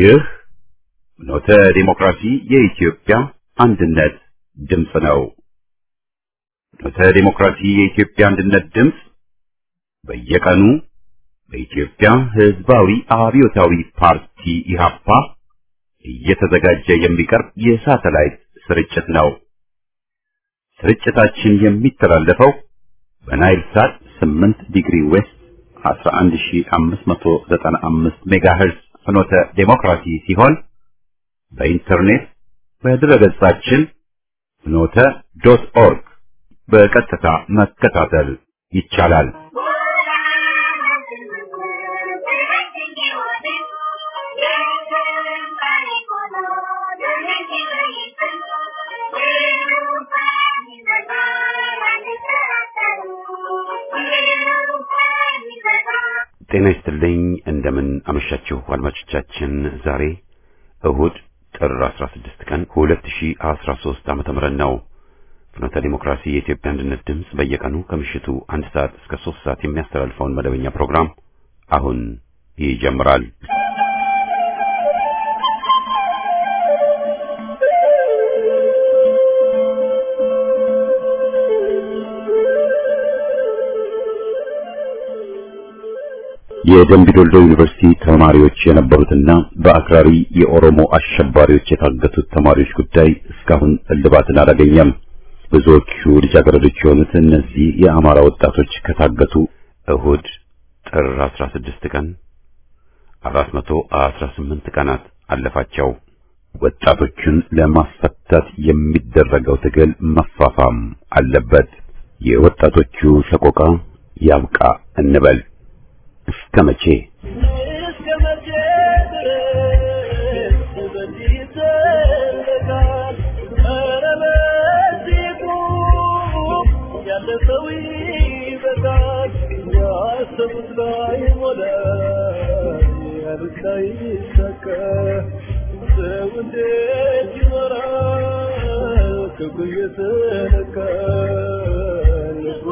ይህ ኖተ ዲሞክራሲ የኢትዮጵያ አንድነት ድምፅ ነው። ኖተ ዲሞክራሲ የኢትዮጵያ አንድነት ድምፅ በየቀኑ በኢትዮጵያ ሕዝባዊ አብዮታዊ ፓርቲ ኢህአፓ እየተዘጋጀ የሚቀርብ የሳተላይት ስርጭት ነው። ስርጭታችን የሚተላለፈው በናይል ሳት 8 ዲግሪ ዌስት 11595 ሜጋሄርዝ ፍኖተ ዴሞክራሲ ሲሆን በኢንተርኔት በድረገጻችን ፍኖተ ዶት ኦርግ በቀጥታ መከታተል ይቻላል። ጤና ይስጥልኝ። እንደምን አመሻችሁ አድማጮቻችን። ዛሬ እሁድ ጥር 16 ቀን 2013 ዓመተ ምህረት ነው። ፍኖተ ዲሞክራሲ የኢትዮጵያ አንድነት ድምፅ በየቀኑ ከምሽቱ አንድ ሰዓት እስከ ሶስት ሰዓት የሚያስተላልፈውን መደበኛ ፕሮግራም አሁን ይጀምራል። የደምቢዶልዶ ዩኒቨርሲቲ ተማሪዎች የነበሩትና በአክራሪ የኦሮሞ አሸባሪዎች የታገቱት ተማሪዎች ጉዳይ እስካሁን እልባትን አላገኘም። ብዙዎቹ ልጃገረዶች የሆኑት እነዚህ የአማራ ወጣቶች ከታገቱ እሁድ ጥር 16 ቀን 418 ቀናት አለፋቸው። ወጣቶቹን ለማስፈታት የሚደረገው ትግል መፋፋም አለበት። የወጣቶቹ ሰቆቃ ያብቃ እንበል። እስከ መቼ እስከ መቼ ድረስ በዚህ ይዘለቃል? ኧረ በዚህ ቁም፣ ያለፈው ይበቃል። ያሰቡት ላይሞላ፣ ያሉት ላይሳካ፣ ሰው እንዴት ይኖራል? ክፉ እየተነካ ልቡ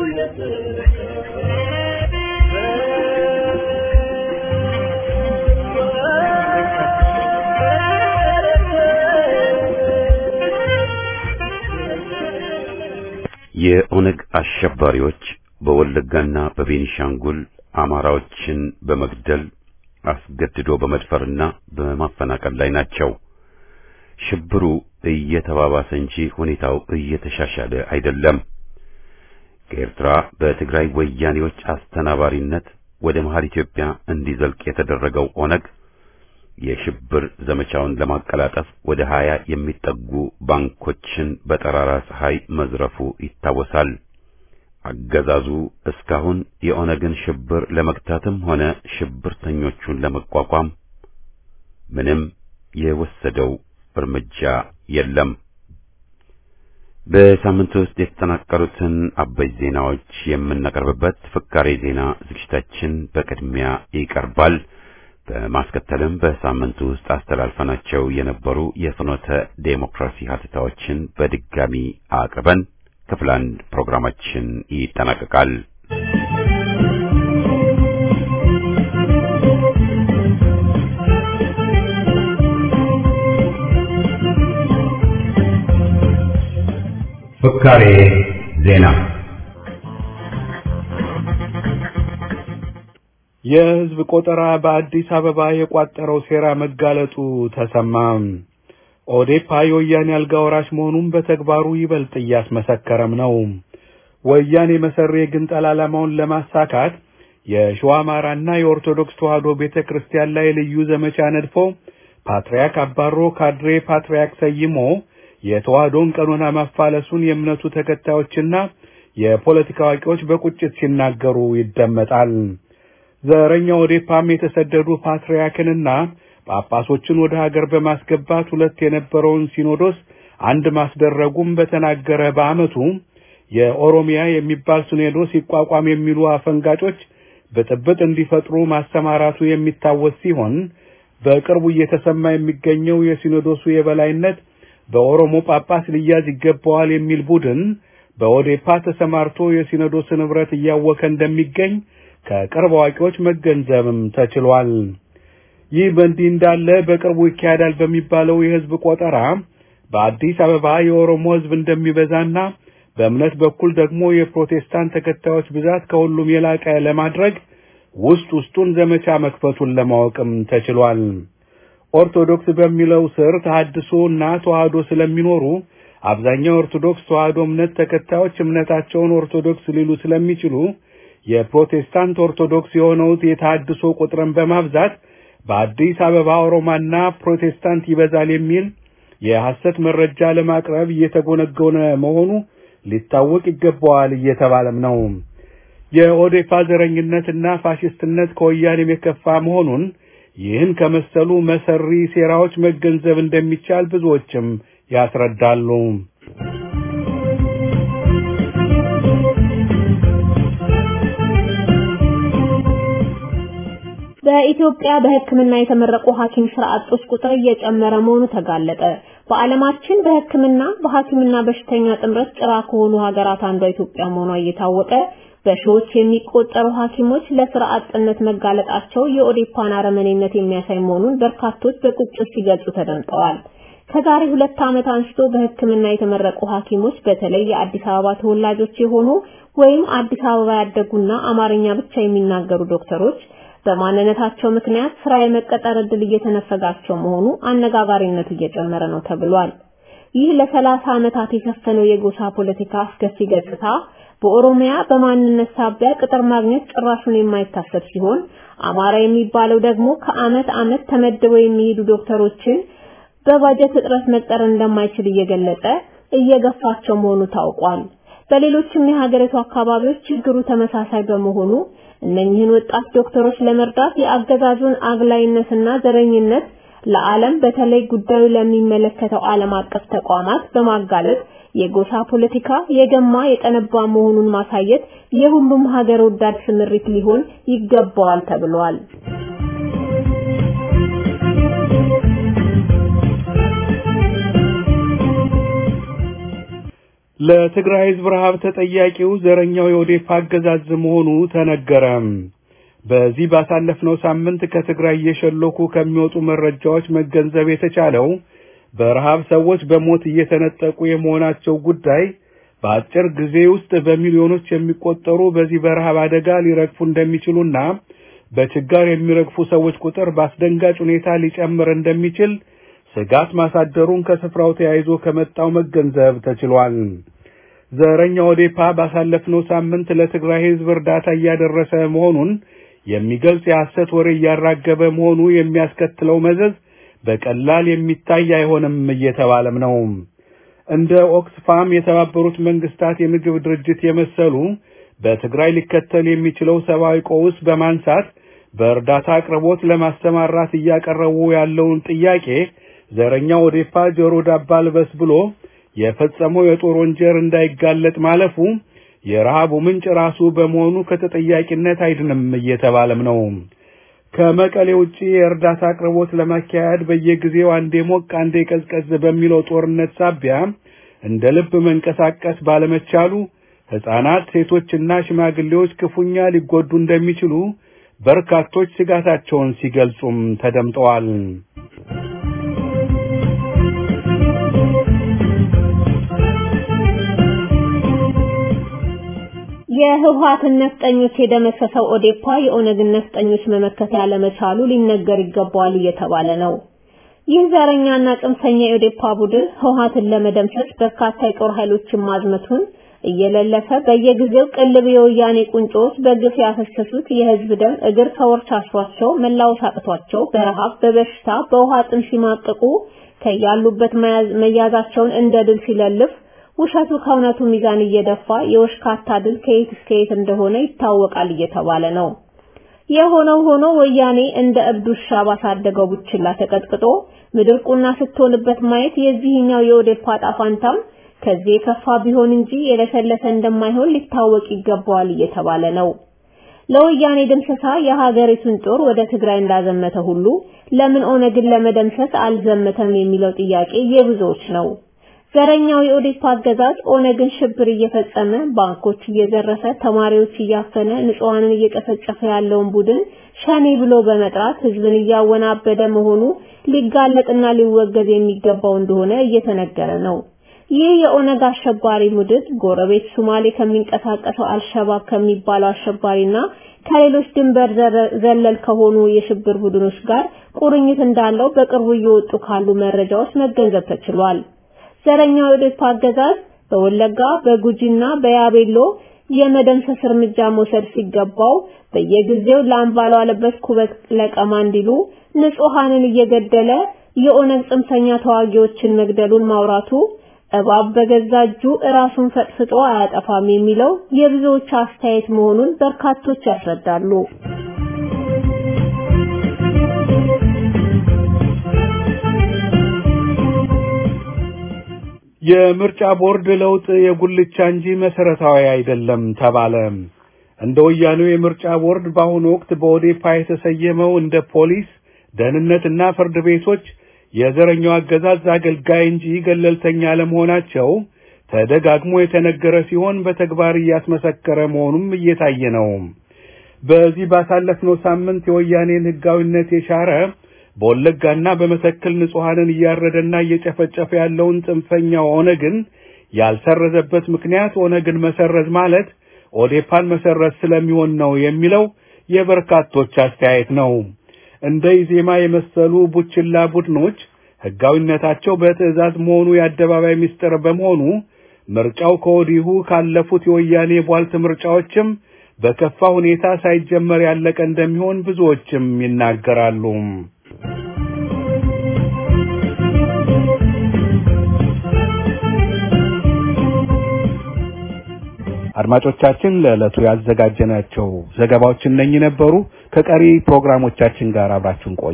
የኦነግ አሸባሪዎች በወለጋና በቤኒሻንጉል አማራዎችን በመግደል አስገድዶ በመድፈርና በማፈናቀል ላይ ናቸው። ሽብሩ እየተባባሰ እንጂ ሁኔታው እየተሻሻለ አይደለም። ከኤርትራ በትግራይ ወያኔዎች አስተናባሪነት ወደ መሃል ኢትዮጵያ እንዲዘልቅ የተደረገው ኦነግ የሽብር ዘመቻውን ለማቀላጠፍ ወደ ሀያ የሚጠጉ ባንኮችን በጠራራ ፀሐይ መዝረፉ ይታወሳል። አገዛዙ እስካሁን የኦነግን ሽብር ለመግታትም ሆነ ሽብርተኞቹን ለመቋቋም ምንም የወሰደው እርምጃ የለም። በሳምንቱ ውስጥ የተጠናቀሩትን አበይት ዜናዎች የምናቀርብበት ፍካሬ ዜና ዝግጅታችን በቅድሚያ ይቀርባል። በማስከተልም በሳምንቱ ውስጥ አስተላልፈናቸው የነበሩ የፍኖተ ዴሞክራሲ ሀተታዎችን በድጋሚ አቅርበን ክፍል አንድ ፕሮግራማችን ይጠናቀቃል። ፍካሬ ዜና የሕዝብ ቆጠራ በአዲስ አበባ የቋጠረው ሴራ መጋለጡ ተሰማ። ኦዴፓ የወያኔ አልጋ ወራሽ መሆኑን በተግባሩ ይበልጥ እያስመሰከረም ነው። ወያኔ መሰሪ የግንጠላ ዓላማውን ለማሳካት የሸዋ አማራና የኦርቶዶክስ ተዋሕዶ ቤተ ክርስቲያን ላይ ልዩ ዘመቻ ነድፎ ፓትርያርክ አባሮ ካድሬ ፓትርያርክ ሰይሞ የተዋሕዶን ቀኖና ማፋለሱን የእምነቱ ተከታዮችና የፖለቲካ አዋቂዎች በቁጭት ሲናገሩ ይደመጣል። ዘረኛው ኦዴፓም የተሰደዱ ፓትርያርክንና ጳጳሶችን ወደ ሀገር በማስገባት ሁለት የነበረውን ሲኖዶስ አንድ ማስደረጉም በተናገረ በዓመቱ የኦሮሚያ የሚባል ሲኖዶስ ይቋቋም የሚሉ አፈንጋጮች ብጥብጥ እንዲፈጥሩ ማሰማራቱ የሚታወስ ሲሆን በቅርቡ እየተሰማ የሚገኘው የሲኖዶሱ የበላይነት በኦሮሞ ጳጳስ ሊያዝ ይገባዋል የሚል ቡድን በኦዴፓ ተሰማርቶ የሲኖዶስ ንብረት እያወከ እንደሚገኝ ከቅርብ አዋቂዎች መገንዘብም ተችሏል። ይህ በእንዲህ እንዳለ በቅርቡ ይካሄዳል በሚባለው የህዝብ ቆጠራ በአዲስ አበባ የኦሮሞ ህዝብ እንደሚበዛና በእምነት በኩል ደግሞ የፕሮቴስታንት ተከታዮች ብዛት ከሁሉም የላቀ ለማድረግ ውስጥ ውስጡን ዘመቻ መክፈቱን ለማወቅም ተችሏል። ኦርቶዶክስ በሚለው ስር ተሐድሶ እና ተዋህዶ ስለሚኖሩ አብዛኛው ኦርቶዶክስ ተዋህዶ እምነት ተከታዮች እምነታቸውን ኦርቶዶክስ ሊሉ ስለሚችሉ የፕሮቴስታንት ኦርቶዶክስ የሆነውት የተሐድሶ ቁጥርን በማብዛት በአዲስ አበባ ኦሮማና ፕሮቴስታንት ይበዛል የሚል የሐሰት መረጃ ለማቅረብ እየተጎነጎነ መሆኑ ሊታወቅ ይገባዋል እየተባለም ነው። የኦዴፓ ዘረኝነትና ፋሽስትነት ከወያኔም የከፋ መሆኑን ይህን ከመሰሉ መሰሪ ሴራዎች መገንዘብ እንደሚቻል ብዙዎችም ያስረዳሉ። በኢትዮጵያ በሕክምና የተመረቁ ሐኪም ስራ አጦች ቁጥር እየጨመረ መሆኑ ተጋለጠ። በዓለማችን በሕክምና በሐኪምና በሽተኛ ጥምረት ጭራ ከሆኑ ሀገራት አንዷ ኢትዮጵያ መሆኗ እየታወቀ በሺዎች የሚቆጠሩ ሐኪሞች ለስራ አጥነት መጋለጣቸው የኦዴፓን አረመኔነት የሚያሳይ መሆኑን በርካቶች በቁጭት ሲገልጹ ተደምጠዋል። ከዛሬ ሁለት ዓመት አንስቶ በሕክምና የተመረቁ ሐኪሞች በተለይ የአዲስ አበባ ተወላጆች የሆኑ ወይም አዲስ አበባ ያደጉና አማርኛ ብቻ የሚናገሩ ዶክተሮች በማንነታቸው ምክንያት ስራ የመቀጠር እድል እየተነፈጋቸው መሆኑ አነጋጋሪነቱ እየጨመረ ነው ተብሏል። ይህ ለሰላሳ ዓመታት የሰፈነው የጎሳ ፖለቲካ አስከፊ ገጽታ በኦሮሚያ በማንነት ሳቢያ ቅጥር ማግኘት ጭራሹን የማይታሰብ ሲሆን አማራ የሚባለው ደግሞ ከአመት አመት ተመድበው የሚሄዱ ዶክተሮችን በባጀት እጥረት መቅጠር እንደማይችል እየገለጸ እየገፋቸው መሆኑ ታውቋል። በሌሎችም የሀገሪቱ አካባቢዎች ችግሩ ተመሳሳይ በመሆኑ እነኚህን ወጣት ዶክተሮች ለመርዳት የአገዛዙን አግላይነትና ዘረኝነት ለዓለም በተለይ ጉዳዩ ለሚመለከተው ዓለም አቀፍ ተቋማት በማጋለጥ የጎሳ ፖለቲካ የገማ የጠነባ መሆኑን ማሳየት የሁሉም ሀገር ወዳድ ስምሪት ሊሆን ይገባዋል ተብሏል። ለትግራይ ህዝብ ረሃብ ተጠያቂው ዘረኛው የኦዴፓ አገዛዝ መሆኑ ተነገረ። በዚህ ባሳለፍነው ሳምንት ከትግራይ እየሸለኩ ከሚወጡ መረጃዎች መገንዘብ የተቻለው በረሃብ ሰዎች በሞት እየተነጠቁ የመሆናቸው ጉዳይ በአጭር ጊዜ ውስጥ በሚሊዮኖች የሚቆጠሩ በዚህ በረሃብ አደጋ ሊረግፉ እንደሚችሉና በችጋር የሚረግፉ ሰዎች ቁጥር በአስደንጋጭ ሁኔታ ሊጨምር እንደሚችል ስጋት ማሳደሩን ከስፍራው ተያይዞ ከመጣው መገንዘብ ተችሏል። ዘረኛ ኦዴፓ ባሳለፍነው ሳምንት ለትግራይ ህዝብ እርዳታ እያደረሰ መሆኑን የሚገልጽ የሐሰት ወሬ እያራገበ መሆኑ የሚያስከትለው መዘዝ በቀላል የሚታይ አይሆንም እየተባለም ነው። እንደ ኦክስፋም የተባበሩት መንግስታት የምግብ ድርጅት የመሰሉ በትግራይ ሊከተል የሚችለው ሰብአዊ ቀውስ በማንሳት በእርዳታ አቅርቦት ለማሰማራት እያቀረቡ ያለውን ጥያቄ ዘረኛው ኦዴፓ ጆሮ ዳባ ልበስ ብሎ የፈጸመው የጦር ወንጀል እንዳይጋለጥ ማለፉ የረሃቡ ምንጭ ራሱ በመሆኑ ከተጠያቂነት አይድንም እየተባለም ነው። ከመቀሌ ውጪ የእርዳታ አቅርቦት ለማካሄድ በየጊዜው አንዴ ሞቅ አንዴ ቀዝቀዝ በሚለው ጦርነት ሳቢያ እንደ ልብ መንቀሳቀስ ባለመቻሉ ሕፃናት፣ ሴቶችና ሽማግሌዎች ክፉኛ ሊጎዱ እንደሚችሉ በርካቶች ስጋታቸውን ሲገልጹም ተደምጠዋል። የህወሓትን ነፍጠኞች የደመሰሰው ኦዴፓ የኦነግን ነፍጠኞች መመከት ያለመቻሉ ሊነገር ይገባዋል እየተባለ ነው። ይህ ዘረኛና ጽንፈኛ የኦዴፓ ቡድን ህወሓትን ለመደምሰስ በርካታ የጦር ኃይሎችን ማዝመቱን እየለለፈ በየጊዜው ቅልብ የወያኔ ቁንጮዎች በግፍ ያፈሰሱት የህዝብ ደም እግር ከወርች አስሯቸው መላወስ አቅቷቸው በረሃብ በበሽታ በውሃ ጥም ሲማቅቁ ከያሉበት መያዛቸውን እንደ ድል ሲለልፍ ውሸቱ ከእውነቱ ሚዛን እየደፋ የወሽካታ ድል ከየት እስከ የት እንደሆነ ይታወቃል እየተባለ ነው። የሆነው ሆኖ ወያኔ እንደ እብድ ውሻ ባሳደገው ቡችላ ተቀጥቅጦ ምድር ቁና ስትሆንበት ማየት የዚህኛው የኦዴፓ ጣፋንታም ከዚህ የከፋ ቢሆን እንጂ የለሰለሰ እንደማይሆን ሊታወቅ ይገባዋል እየተባለ ነው። ለወያኔ ድምሰሳ የሀገሪቱን ጦር ወደ ትግራይ እንዳዘመተ ሁሉ ለምን ኦነግን ለመደምሰስ አልዘመተም የሚለው ጥያቄ የብዙዎች ነው። ዘረኛው የኦዴፓ አገዛዝ ኦነግን ሽብር እየፈጸመ ባንኮች እየዘረፈ ተማሪዎች እያፈነ ንጹሃንን እየጨፈጨፈ ያለውን ቡድን ሸኔ ብሎ በመጥራት ህዝብን እያወናበደ መሆኑ ሊጋለጥና ሊወገዝ የሚገባው እንደሆነ እየተነገረ ነው። ይህ የኦነግ አሸባሪ ቡድን ጎረቤት ሶማሌ ከሚንቀሳቀሰው አልሸባብ ከሚባለው አሸባሪና ከሌሎች ድንበር ዘለል ከሆኑ የሽብር ቡድኖች ጋር ቁርኝት እንዳለው በቅርቡ እየወጡ ካሉ መረጃዎች መገንዘብ ተችሏል። ዘረኛው የኦዴፓ አገዛዝ በወለጋ በጉጂና በያቤሎ የመደምሰስ እርምጃ መውሰድ ሲገባው በየጊዜው ላምባሉ አለበት ኩበት ለቀማ እንዲሉ ንጹሃንን እየገደለ የኦነግ ጽንፈኛ ተዋጊዎችን መግደሉን ማውራቱ እባብ በገዛ እጁ ራሱን ፈጥፍጦ አያጠፋም የሚለው የብዙዎች አስተያየት መሆኑን በርካቶች ያስረዳሉ። የምርጫ ቦርድ ለውጥ የጉልቻ እንጂ መሰረታዊ አይደለም ተባለ። እንደ ወያኔው የምርጫ ቦርድ በአሁኑ ወቅት በኦዴፓ የተሰየመው እንደ ፖሊስ፣ ደህንነትና ፍርድ ቤቶች የዘረኛው አገዛዝ አገልጋይ እንጂ ገለልተኛ ለመሆናቸው ተደጋግሞ የተነገረ ሲሆን በተግባር እያስመሰከረ መሆኑም እየታየ ነው። በዚህ ባሳለፍነው ሳምንት የወያኔን ሕጋዊነት የሻረ በወለጋና በመተከል ንጹሐንን እያረደና እየጨፈጨፈ ያለውን ጽንፈኛ ኦነግን ያልሰረዘበት ምክንያት ኦነግን መሰረዝ ማለት ኦዴፓን መሰረዝ ስለሚሆን ነው የሚለው የበርካቶች አስተያየት ነው። እንደ ኢዜማ የመሰሉ ቡችላ ቡድኖች ሕጋዊነታቸው በትዕዛዝ መሆኑ የአደባባይ ምስጢር በመሆኑ ምርጫው ከወዲሁ ካለፉት የወያኔ ቧልት ምርጫዎችም በከፋ ሁኔታ ሳይጀመር ያለቀ እንደሚሆን ብዙዎችም ይናገራሉ። አድማጮቻችን ለዕለቱ ያዘጋጀናቸው ዘገባዎች እነኚህ ነበሩ። ከቀሪ ፕሮግራሞቻችን ጋር አብራችሁን ቆዩ።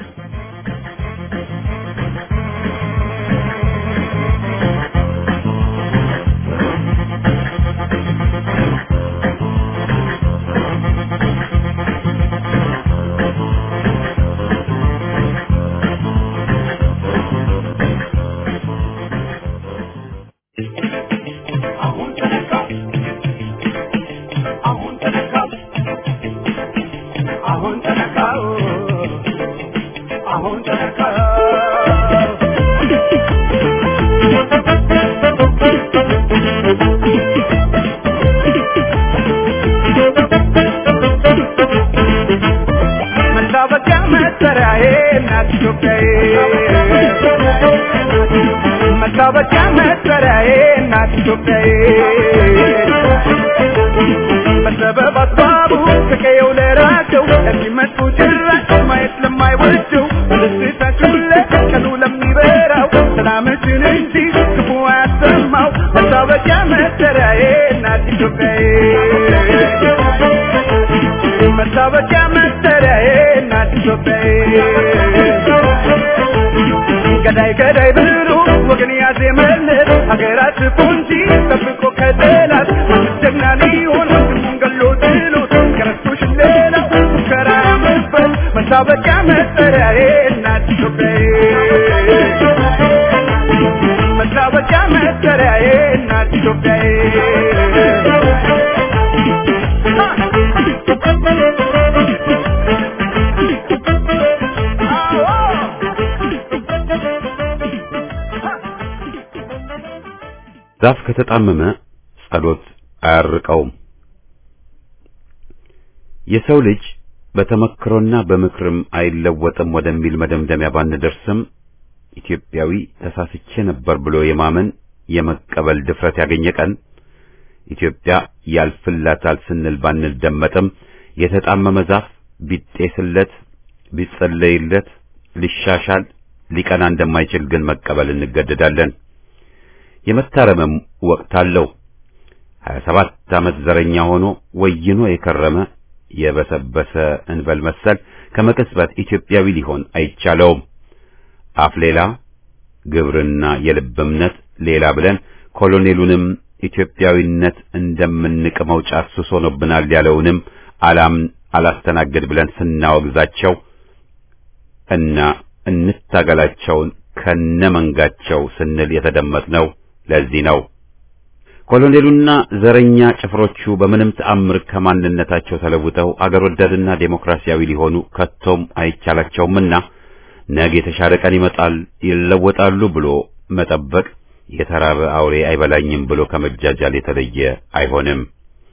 መታወቂያ መጠሪያዬ እናት ኢትዮጵያዬ በሰበብ አስባቡ ከቀየው ለራቀው ለሚመጡ ጭራሽ ማየት ለማይወደው በደስታችሁ ለቀኑ ለሚበራው ሰላምችን እንጂ ክፉ አያሰማው መታወቂያ መጠሪያዬ እናት ኢትዮጵያዬ መታወቂያ መጠሪያዬ እናት ኢትዮጵያዬ ገዳይ ገዳይ ብሎ ወገን ያዜመለት ሀገራት ቁንጂ ጠብቆ ከጠላት ጀግና ሊሆን ወንድሙን ገሎ ጥሎት ከረስቶሽ ሌላው ሙከራ መበት መታወቂያ መጠሪያዬ እናት ኢትዮጵያዬ መታወቂያ መጠሪያዬ እናት ኢትዮጵያዬ ዛፍ ከተጣመመ ጸሎት አያርቀውም። የሰው ልጅ በተመክሮና በምክርም አይለወጥም ወደሚል መደምደሚያ ባንደርስም ኢትዮጵያዊ ተሳስቼ ነበር ብሎ የማመን የመቀበል ድፍረት ያገኘ ቀን ኢትዮጵያ ያልፍላታል ስንል ባንደመጥም የተጣመመ ዛፍ ቢጤስለት ቢጸለይለት ሊሻሻል ሊቀና እንደማይችል ግን መቀበል እንገደዳለን። የመታረምም ወቅት አለው። 27 ዓመት ዘረኛ ሆኖ ወይኖ የከረመ የበሰበሰ እንበል መሰል ከመቅጽበት ኢትዮጵያዊ ሊሆን አይቻለውም። አፍ ሌላ ግብርና የልብ እምነት ሌላ ብለን ኮሎኔሉንም ኢትዮጵያዊነት እንደምንቅመው ጫት ሱስ ሆኖብናል ያለውንም አላምን አላስተናግድ ብለን ስናወግዛቸው እና እንታገላቸውን ከነመንጋቸው ስንል የተደመጥነው ለዚህ ነው። ኮሎኔሉና ዘረኛ ጭፍሮቹ በምንም ተአምር ከማንነታቸው ተለውጠው አገር ወዳድና ዴሞክራሲያዊ ሊሆኑ ከቶም አይቻላቸውምና ነገ የተሻለ ቀን ይመጣል ይለወጣሉ ብሎ መጠበቅ የተራበ አውሬ አይበላኝም ብሎ ከመጃጃል የተለየ አይሆንም።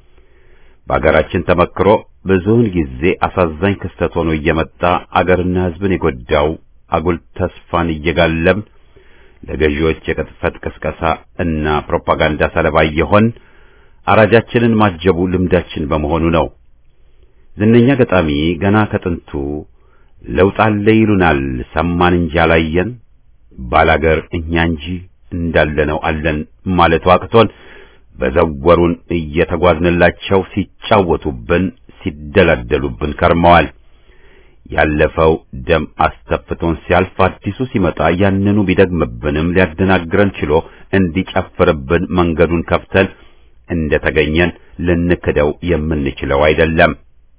በአገራችን ተመክሮ ብዙውን ጊዜ አሳዛኝ ክስተት ሆኖ እየመጣ አገርና ሕዝብን የጎዳው አጉል ተስፋን እየጋለም ለገዢዎች የቅጥፈት ቅስቀሳ እና ፕሮፓጋንዳ ሰለባ የሆን አራጃችንን ማጀቡ ልምዳችን በመሆኑ ነው። ዝነኛ ገጣሚ ገና ከጥንቱ ለውጥ አለ ይሉናል ሰማን እንጂ አላየን፣ ባላገር እኛ እንጂ እንዳለነው አለን ማለቱ አቅቶን በዘወሩን እየተጓዝንላቸው ሲጫወቱብን ሲደላደሉብን ከርመዋል። ያለፈው ደም አስተፍቶን ሲያልፍ አዲሱ ሲመጣ ያንኑ ቢደግምብንም ሊያደናግረን ችሎ እንዲጨፍርብን መንገዱን ከፍተን እንደተገኘን ልንክደው የምንችለው አይደለም።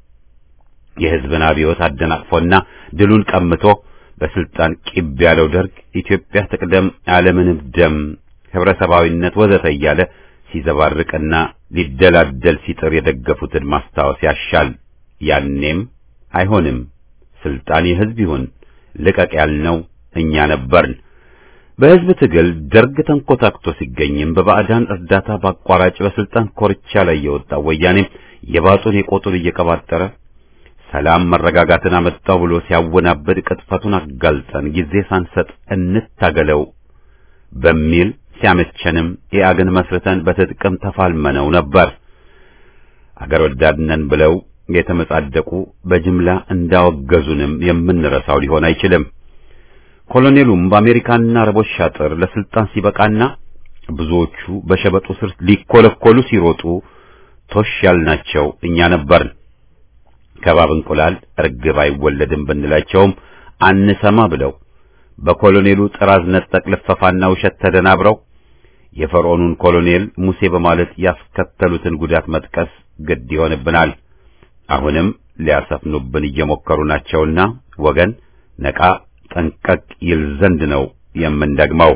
የሕዝብን አብዮት አደናቅፎና ድሉን ቀምቶ በስልጣን ቂብ ያለው ደርግ ኢትዮጵያ ትቅደም፣ ያለምንም ደም፣ ህብረተሰባዊነት ወዘተ እያለ ሲዘባርቅና ሊደላደል ሲጥር የደገፉትን ማስታወስ ያሻል። ያኔም አይሆንም ስልጣን የህዝብ ይሁን ልቀቅ ያልነው እኛ ነበርን። በህዝብ ትግል ደርግ ተንኮታክቶ ሲገኝም በባዕዳን እርዳታ በአቋራጭ በስልጣን ኮርቻ ላይ የወጣው ወያኔም የባጡን የቆጡን እየቀባጠረ ሰላም መረጋጋትን አመጣው ብሎ ሲያወናብድ ቅጥፈቱን አጋልጠን ጊዜ ሳንሰጥ እንታገለው በሚል ሲያመቸንም ኢአግን መስርተን በትጥቅም ተፋልመነው ነበር። አገር ወዳድነን ብለው የተመጻደቁ በጅምላ እንዳወገዙንም የምንረሳው ሊሆን አይችልም። ኮሎኔሉም በአሜሪካና አረቦች ሻጥር ለስልጣን ሲበቃና ብዙዎቹ በሸበጡ ስር ሊኮለኮሉ ሲሮጡ ቶሽ ያልናቸው እኛ ነበርን። ከባብ እንቁላል እርግብ አይወለድም ብንላቸውም አንሰማ ብለው በኮሎኔሉ ጥራዝ ነጠቅ ልፈፋና ውሸት ተደናብረው የፈርዖኑን ኮሎኔል ሙሴ በማለት ያስከተሉትን ጉዳት መጥቀስ ግድ ይሆንብናል። አሁንም ሊያሰፍኑብን እየሞከሩ ናቸውና ወገን ነቃ ጠንቀቅ ይል ዘንድ ነው የምንደግመው።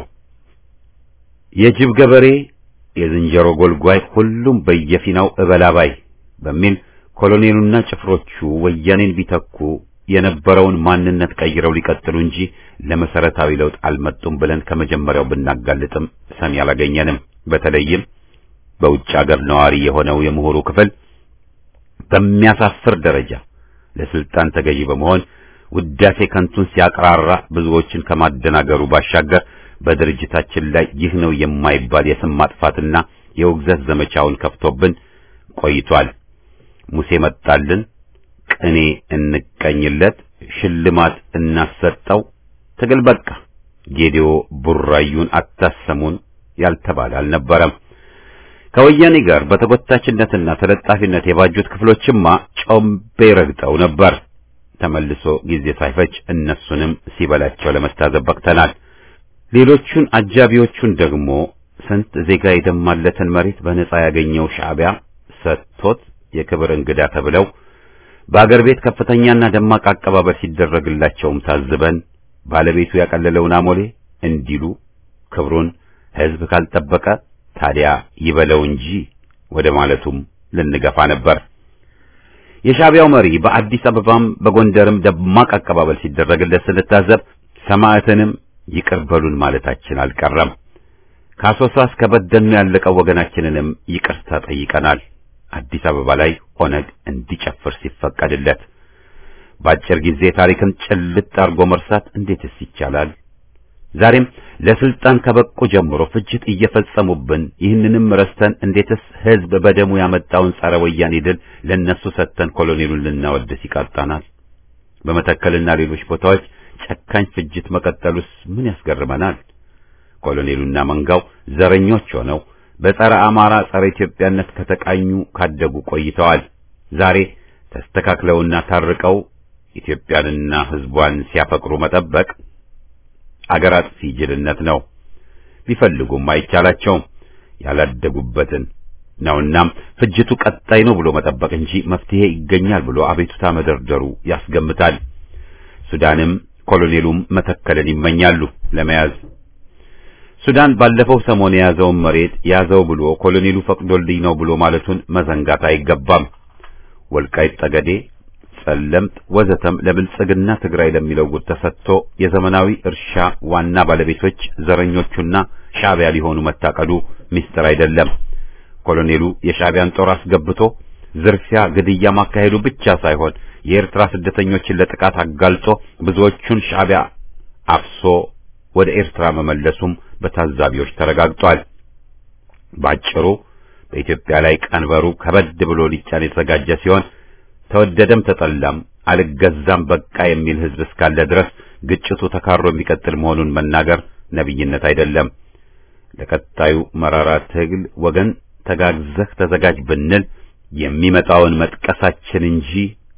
የጅብ ገበሬ፣ የዝንጀሮ ጎልጓይ፣ ሁሉም በየፊናው እበላባይ በሚል ኮሎኔሉና ጭፍሮቹ ወያኔን ቢተኩ የነበረውን ማንነት ቀይረው ሊቀጥሉ እንጂ ለመሰረታዊ ለውጥ አልመጡም ብለን ከመጀመሪያው ብናጋልጥም ሰሚ አላገኘንም። በተለይም በውጭ አገር ነዋሪ የሆነው የምሁሩ ክፍል በሚያሳፍር ደረጃ ለስልጣን ተገዢ በመሆን ውዳሴ ከንቱን ሲያቅራራ ብዙዎችን ከማደናገሩ ባሻገር በድርጅታችን ላይ ይህ ነው የማይባል የስም ማጥፋትና የውግዘት ዘመቻውን ከፍቶብን ቆይቷል። ሙሴ መጣልን፣ ቅኔ እንቀኝለት፣ ሽልማት እናሰጠው፣ ትግል በቃ፣ ጌዲዮ ቡራዩን አታሰሙን ያልተባለ አልነበረም። ከወያኔ ጋር በተጎታችነትና ተለጣፊነት የባጁት ክፍሎችማ ጮምቤ ረግጠው ነበር። ተመልሶ ጊዜ ሳይፈጅ እነሱንም ሲበላቸው ለመታዘብ በቅተናል። ሌሎቹን አጃቢዎቹን ደግሞ ስንት ዜጋ የደማለትን መሬት በነጻ ያገኘው ሻዕቢያ ሰጥቶት የክብር እንግዳ ተብለው በአገር ቤት ከፍተኛና ደማቅ አቀባበል ሲደረግላቸውም ታዝበን ባለቤቱ ያቀለለውን አሞሌ እንዲሉ ክብሩን ሕዝብ ካልጠበቀ ታዲያ ይበለው እንጂ ወደ ማለቱም ልንገፋ ነበር። የሻዕቢያው መሪ በአዲስ አበባም በጎንደርም ደማቅ አቀባበል ሲደረግለት ስንታዘብ ሰማዕትንም ይቅር በሉን ማለታችን አልቀረም። ከአሶሳ እስከ በደኑ ያለቀው ወገናችንንም ይቅርታ ጠይቀናል። አዲስ አበባ ላይ ኦነግ እንዲጨፍር ሲፈቀድለት በአጭር ጊዜ ታሪክን ጭልጥ አድርጎ መርሳት እንዴትስ ይቻላል? ዛሬም ለስልጣን ከበቁ ጀምሮ ፍጅት እየፈጸሙብን ይህንንም ረስተን እንዴትስ ሕዝብ በደሙ ያመጣውን ጸረ ወያኔ ድል ለነሱ ሰጥተን ኮሎኔሉን ልናወድስ ይቃጣናል? በመተከልና ሌሎች ቦታዎች ጨካኝ ፍጅት መቀጠሉስ ምን ያስገርመናል? ኮሎኔሉና መንጋው ዘረኞች ሆነው በጸረ አማራ ጸረ ኢትዮጵያነት ከተቃኙ ካደጉ ቆይተዋል። ዛሬ ተስተካክለውና ታርቀው ኢትዮጵያንና ሕዝቧን ሲያፈቅሩ መጠበቅ አገር አጥፊ ጅልነት ነው። ቢፈልጉም አይቻላቸውም ያላደጉበትን ነውናም ፍጅቱ ቀጣይ ነው ብሎ መጠበቅ እንጂ መፍትሄ ይገኛል ብሎ አቤቱታ መደርደሩ ያስገምታል። ሱዳንም ኮሎኔሉም መተከልን ይመኛሉ ለመያዝ። ሱዳን ባለፈው ሰሞን የያዘውን መሬት ያዘው ብሎ ኮሎኔሉ ፈቅዶልኝ ነው ብሎ ማለቱን መዘንጋት አይገባም። ወልቃይት ጠገዴ፣ ጸለምት ወዘተም ለብልጽግና ትግራይ ለሚለው ጉድ ተሰጥቶ የዘመናዊ እርሻ ዋና ባለቤቶች ዘረኞቹና ሻዕቢያ ሊሆኑ መታቀዱ ምስጢር አይደለም። ኮሎኔሉ የሻዕቢያን ጦር አስገብቶ ዝርፊያ፣ ግድያ ማካሄዱ ብቻ ሳይሆን የኤርትራ ስደተኞችን ለጥቃት አጋልጦ ብዙዎቹን ሻዕቢያ አፍሶ ወደ ኤርትራ መመለሱም በታዛቢዎች ተረጋግጧል። ባጭሩ በኢትዮጵያ ላይ ቀንበሩ ከበድ ብሎ ሊጫን የተዘጋጀ ሲሆን ተወደደም ተጠላም አልገዛም በቃ የሚል ሕዝብ እስካለ ድረስ ግጭቱ ተካሮ የሚቀጥል መሆኑን መናገር ነብይነት አይደለም። ለቀጣዩ መራራ ትግል ወገን ተጋግዘህ ተዘጋጅ ብንል የሚመጣውን መጥቀሳችን እንጂ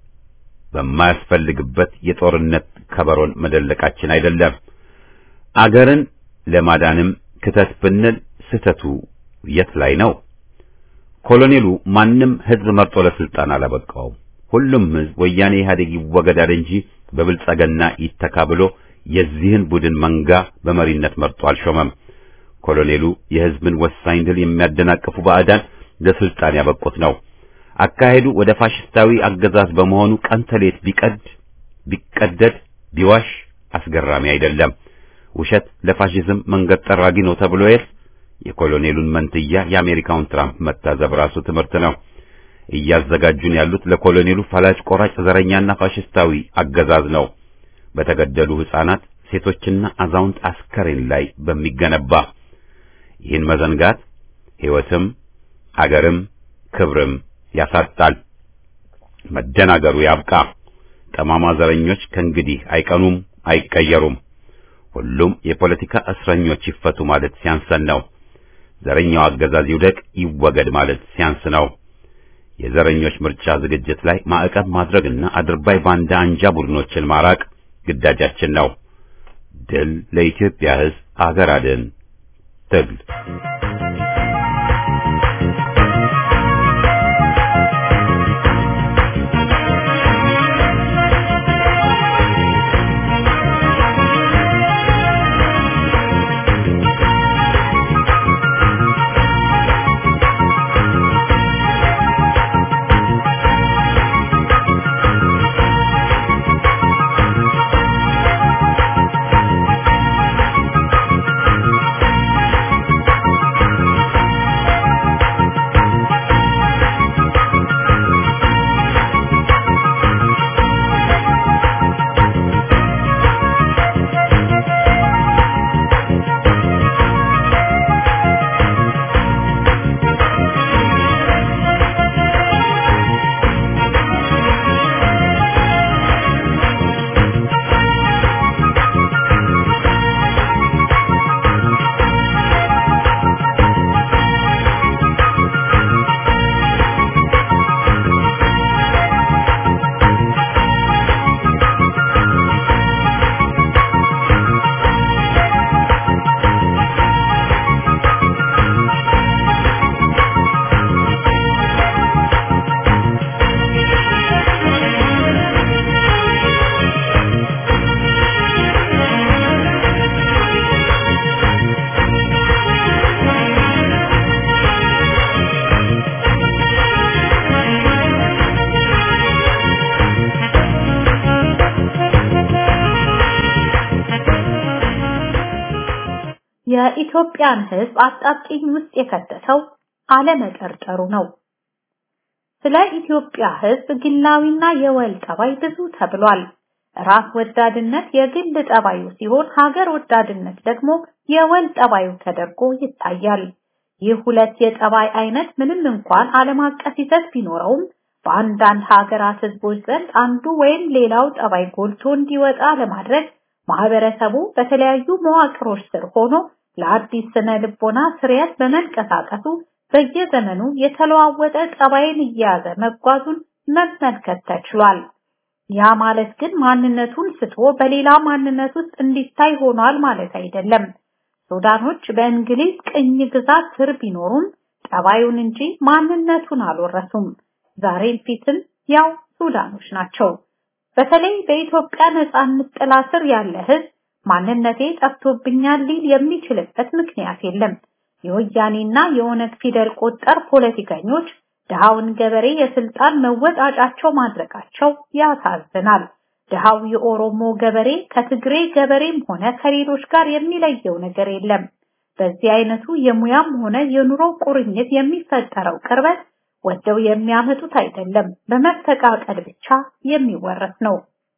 በማያስፈልግበት የጦርነት ከበሮን መደለቃችን አይደለም። አገርን ለማዳንም ክተት ብንል ስህተቱ የት ላይ ነው? ኮሎኔሉ ማንም ሕዝብ መርጦ ለስልጣን አላበቃውም። ሁሉም ሕዝብ ወያኔ ኢህአዴግ ይወገዳል እንጂ በብልጸግና ይተካ ብሎ የዚህን ቡድን መንጋ በመሪነት መርጦ አልሾመም። ኮሎኔሉ የሕዝብን ወሳኝ ድል የሚያደናቅፉ ባዕዳን ለስልጣን ያበቁት ነው። አካሄዱ ወደ ፋሽስታዊ አገዛዝ በመሆኑ ቀን ተሌት ቢቀድ ቢቀደድ ቢዋሽ አስገራሚ አይደለም። ውሸት ለፋሽዝም መንገድ ጠራጊ ነው ተብሎ የል የኮሎኔሉን መንትያ የአሜሪካውን ትራምፕ መታዘብ ራሱ ትምህርት ነው። እያዘጋጁን ያሉት ለኮሎኔሉ ፈላጭ ቆራጭ ዘረኛና ፋሽስታዊ አገዛዝ ነው። በተገደሉ ሕፃናት፣ ሴቶችና አዛውንት አስከሬን ላይ በሚገነባ ይህን መዘንጋት ሕይወትም አገርም ክብርም ያሳጣል። መደናገሩ ያብቃ። ጠማማ ዘረኞች ከእንግዲህ አይቀኑም፣ አይቀየሩም። ሁሉም የፖለቲካ እስረኞች ይፈቱ ማለት ሲያንሰን ነው። ዘረኛው አገዛዝ ይውደቅ፣ ይወገድ ማለት ሲያንስ ነው። የዘረኞች ምርጫ ዝግጅት ላይ ማዕቀብ ማድረግና አድርባይ ባንዳ አንጃ ቡድኖችን ማራቅ ግዳጃችን ነው። ድል ለኢትዮጵያ ሕዝብ፣ አገር አድን ትግል የኢትዮጵያን ሕዝብ አጣብቂኝ ውስጥ የከተተው አለመጠርጠሩ ነው። ስለ ኢትዮጵያ ሕዝብ ግላዊና የወል ጠባይ ብዙ ተብሏል። ራስ ወዳድነት የግል ጠባዩ ሲሆን ሀገር ወዳድነት ደግሞ የወል ጠባዩ ተደርጎ ይታያል። ይህ ሁለት የጠባይ አይነት ምንም እንኳን ዓለም አቀፍ ይዘት ቢኖረውም በአንዳንድ ሀገራት ህዝቦች ዘንድ አንዱ ወይም ሌላው ጠባይ ጎልቶ እንዲወጣ ለማድረግ ማህበረሰቡ በተለያዩ መዋቅሮች ስር ሆኖ ለአዲስ ስነ ልቦና ስርየት በመንቀሳቀሱ በየዘመኑ የተለዋወጠ ጠባይን እየያዘ መጓዙን መመልከት ተችሏል። ያ ማለት ግን ማንነቱን ስቶ በሌላ ማንነት ውስጥ እንዲታይ ሆኗል ማለት አይደለም። ሱዳኖች በእንግሊዝ ቅኝ ግዛት ስር ቢኖሩም ጠባዩን እንጂ ማንነቱን አልወረሱም። ዛሬም ፊትም ያው ሱዳኖች ናቸው። በተለይ በኢትዮጵያ ነጻነት ጥላ ስር ያለ ህዝብ ማንነቴ ጠፍቶብኛል ሊል የሚችልበት ምክንያት የለም። የወያኔና የኦነግ ፊደል ቆጠር ፖለቲከኞች ድሃውን ገበሬ የስልጣን መወጣጫቸው ማድረጋቸው ያሳዝናል። ድሃው የኦሮሞ ገበሬ ከትግሬ ገበሬም ሆነ ከሌሎች ጋር የሚለየው ነገር የለም። በዚህ አይነቱ የሙያም ሆነ የኑሮ ቁርኝት የሚፈጠረው ቅርበት ወደው የሚያመጡት አይደለም፣ በመፈቃቀድ ብቻ የሚወረስ ነው።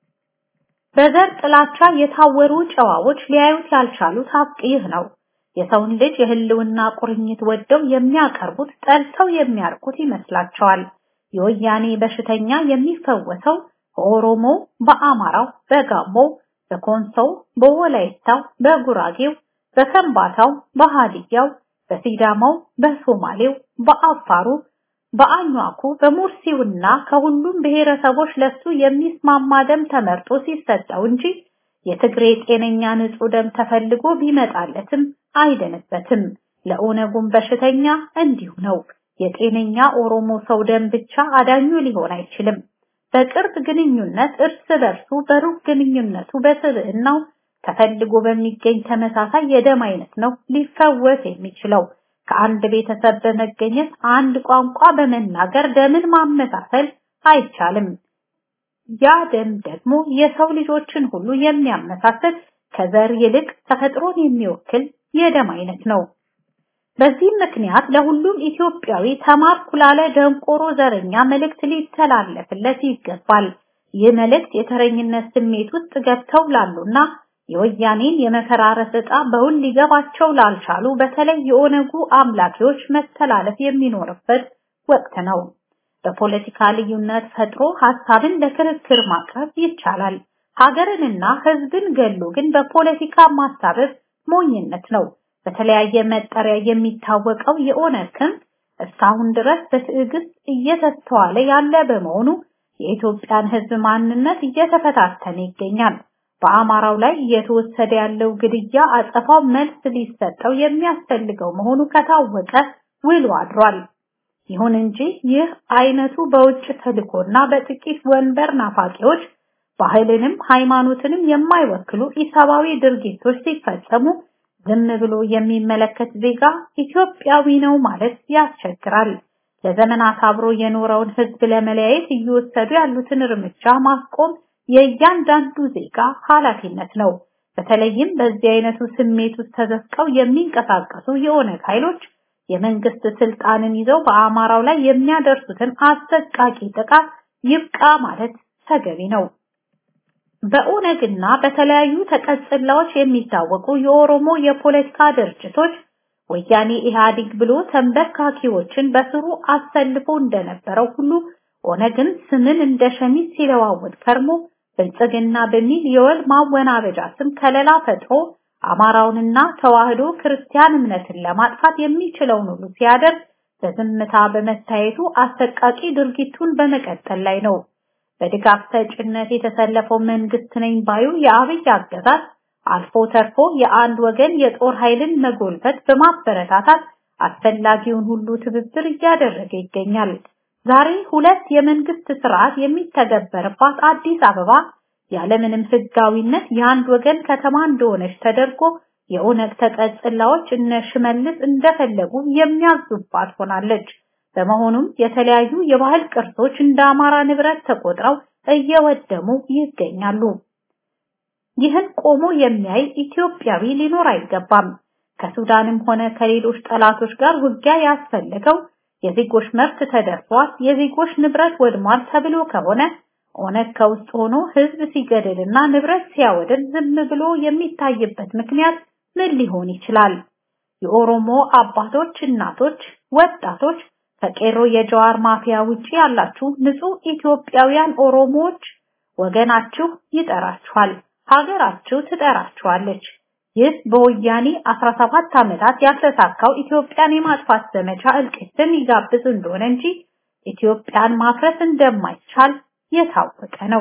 በዘር ጥላቻ የታወሩ ጨዋዎች ሊያዩት ያልቻሉት ሀቅ ይህ ነው። የሰውን ልጅ የህልውና ቁርኝት ወደው የሚያቀርቡት ጠልተው የሚያርቁት ይመስላቸዋል። የወያኔ በሽተኛ የሚፈወሰው በኦሮሞ፣ በአማራው፣ በጋሞው፣ በኮንሶው፣ በወላይታው፣ በጉራጌው፣ በከምባታው፣ በሃዲያው፣ በሲዳማው፣ በሶማሌው፣ በአፋሩ፣ በአኟኩ፣ በሙርሲውና ከሁሉም ብሔረሰቦች ለሱ የሚስማማ ደም ተመርጦ ሲሰጠው እንጂ የትግሬ ጤነኛ ንጹህ ደም ተፈልጎ ቢመጣለትም አይደንበትም። ለኦነጉም በሽተኛ እንዲሁ ነው። የጤነኛ ኦሮሞ ሰው ደም ብቻ አዳኙ ሊሆን አይችልም። በቅርብ ግንኙነት እርስ በርሱ በሩቅ ግንኙነቱ በስብዕናው ተፈልጎ በሚገኝ ተመሳሳይ የደም አይነት ነው ሊፈወስ የሚችለው። ከአንድ ቤተሰብ በመገኘት አንድ ቋንቋ በመናገር ደምን ማመሳሰል አይቻልም። ያ ደም ደግሞ የሰው ልጆችን ሁሉ የሚያመሳስል ከዘር ይልቅ ተፈጥሮን የሚወክል የደም አይነት ነው። በዚህ ምክንያት ለሁሉም ኢትዮጵያዊ ተማርኩ ላለ ደንቆሮ ዘረኛ መልእክት ሊተላለፍለት ይገባል። ይህ መልእክት የተረኝነት ስሜት ውስጥ ገብተው ላሉና የወያኔን የመፈራረስ ዕጣ በውል ሊገባቸው ላልቻሉ በተለይ የኦነጉ አምላኪዎች መተላለፍ የሚኖርበት ወቅት ነው። በፖለቲካ ልዩነት ፈጥሮ ሐሳብን ለክርክር ማቅረብ ይቻላል። ሀገርንና ሕዝብን ገሎ ግን በፖለቲካ ማሳበብ ሞኝነት ነው። በተለያየ መጠሪያ የሚታወቀው የኦነግ ክንፍ እስካሁን ድረስ በትዕግስት እየተስተዋለ ያለ በመሆኑ የኢትዮጵያን ሕዝብ ማንነት እየተፈታተነ ይገኛል። በአማራው ላይ እየተወሰደ ያለው ግድያ አጸፋው መልስ ሊሰጠው የሚያስፈልገው መሆኑ ከታወቀ ውሎ አድሯል። ይሁን እንጂ ይህ አይነቱ በውጭ ተልኮና በጥቂት ወንበር ናፋቂዎች ባህልንም ሃይማኖትንም የማይወክሉ ኢሰብአዊ ድርጊቶች ሲፈጸሙ ዝም ብሎ የሚመለከት ዜጋ ኢትዮጵያዊ ነው ማለት ያስቸግራል። ለዘመናት አብሮ የኖረውን ህዝብ ለመለያየት እየወሰዱ ያሉትን እርምጃ ማስቆም የእያንዳንዱ ዜጋ ኃላፊነት ነው። በተለይም በዚህ አይነቱ ስሜት ውስጥ ተዘፍቀው የሚንቀሳቀሱ የኦነግ ኃይሎች የመንግስት ስልጣንን ይዘው በአማራው ላይ የሚያደርሱትን አሰቃቂ ጥቃት ይብቃ ማለት ተገቢ ነው። በኦነግና በተለያዩ ተቀጽላዎች የሚታወቁ የኦሮሞ የፖለቲካ ድርጅቶች ወያኔ ኢህአዴግ ብሎ ተንበርካኪዎችን በስሩ አሰልፎ እንደነበረው ሁሉ ኦነግን ስምን እንደ ሸሚዝ ሲለዋወጥ ከርሞ ብልጽግና በሚል የወል ማወናበጃ ስም ከለላ ፈጥሮ አማራውንና ተዋህዶ ክርስቲያን እምነትን ለማጥፋት የሚችለውን ሁሉ ሲያደርግ በዝምታ በመታየቱ አሰቃቂ ድርጊቱን በመቀጠል ላይ ነው። በድጋፍ ሰጭነት የተሰለፈው መንግስት ነኝ ባዩ የአብይ አገዛዝ አልፎ ተርፎ የአንድ ወገን የጦር ኃይልን መጎልበት በማበረታታት አስፈላጊውን ሁሉ ትብብር እያደረገ ይገኛል። ዛሬ ሁለት የመንግስት ስርዓት የሚተገበርባት አዲስ አበባ ያለምንም ህጋዊነት የአንድ ወገን ከተማ እንደሆነች ተደርጎ የኦነግ ተቀጽላዎች እነ ሽመልስ እንደፈለጉ የሚያዙባት ሆናለች። በመሆኑም የተለያዩ የባህል ቅርሶች እንደ አማራ ንብረት ተቆጥረው እየወደሙ ይገኛሉ። ይህን ቆሞ የሚያይ ኢትዮጵያዊ ሊኖር አይገባም። ከሱዳንም ሆነ ከሌሎች ጠላቶች ጋር ውጊያ ያስፈለገው የዜጎች መብት ተደርሷል፣ የዜጎች ንብረት ወድሟል ተብሎ ከሆነ ኦነግ ከውስጥ ሆኖ ህዝብ ሲገድልና ንብረት ሲያወድም ዝም ብሎ የሚታይበት ምክንያት ምን ሊሆን ይችላል? የኦሮሞ አባቶች፣ እናቶች፣ ወጣቶች ከቄሮ የጀዋር ማፊያ ውጪ ያላችሁ ንጹህ ኢትዮጵያውያን ኦሮሞዎች ወገናችሁ ይጠራችኋል፣ ሀገራችሁ ትጠራችኋለች። ይህ በወያኔ 17 ዓመታት ያልተሳካው ኢትዮጵያን የማጥፋት ዘመቻ እልቂትን ይጋብዝ እንደሆነ እንጂ ኢትዮጵያን ማፍረስ እንደማይቻል የታወቀ ነው።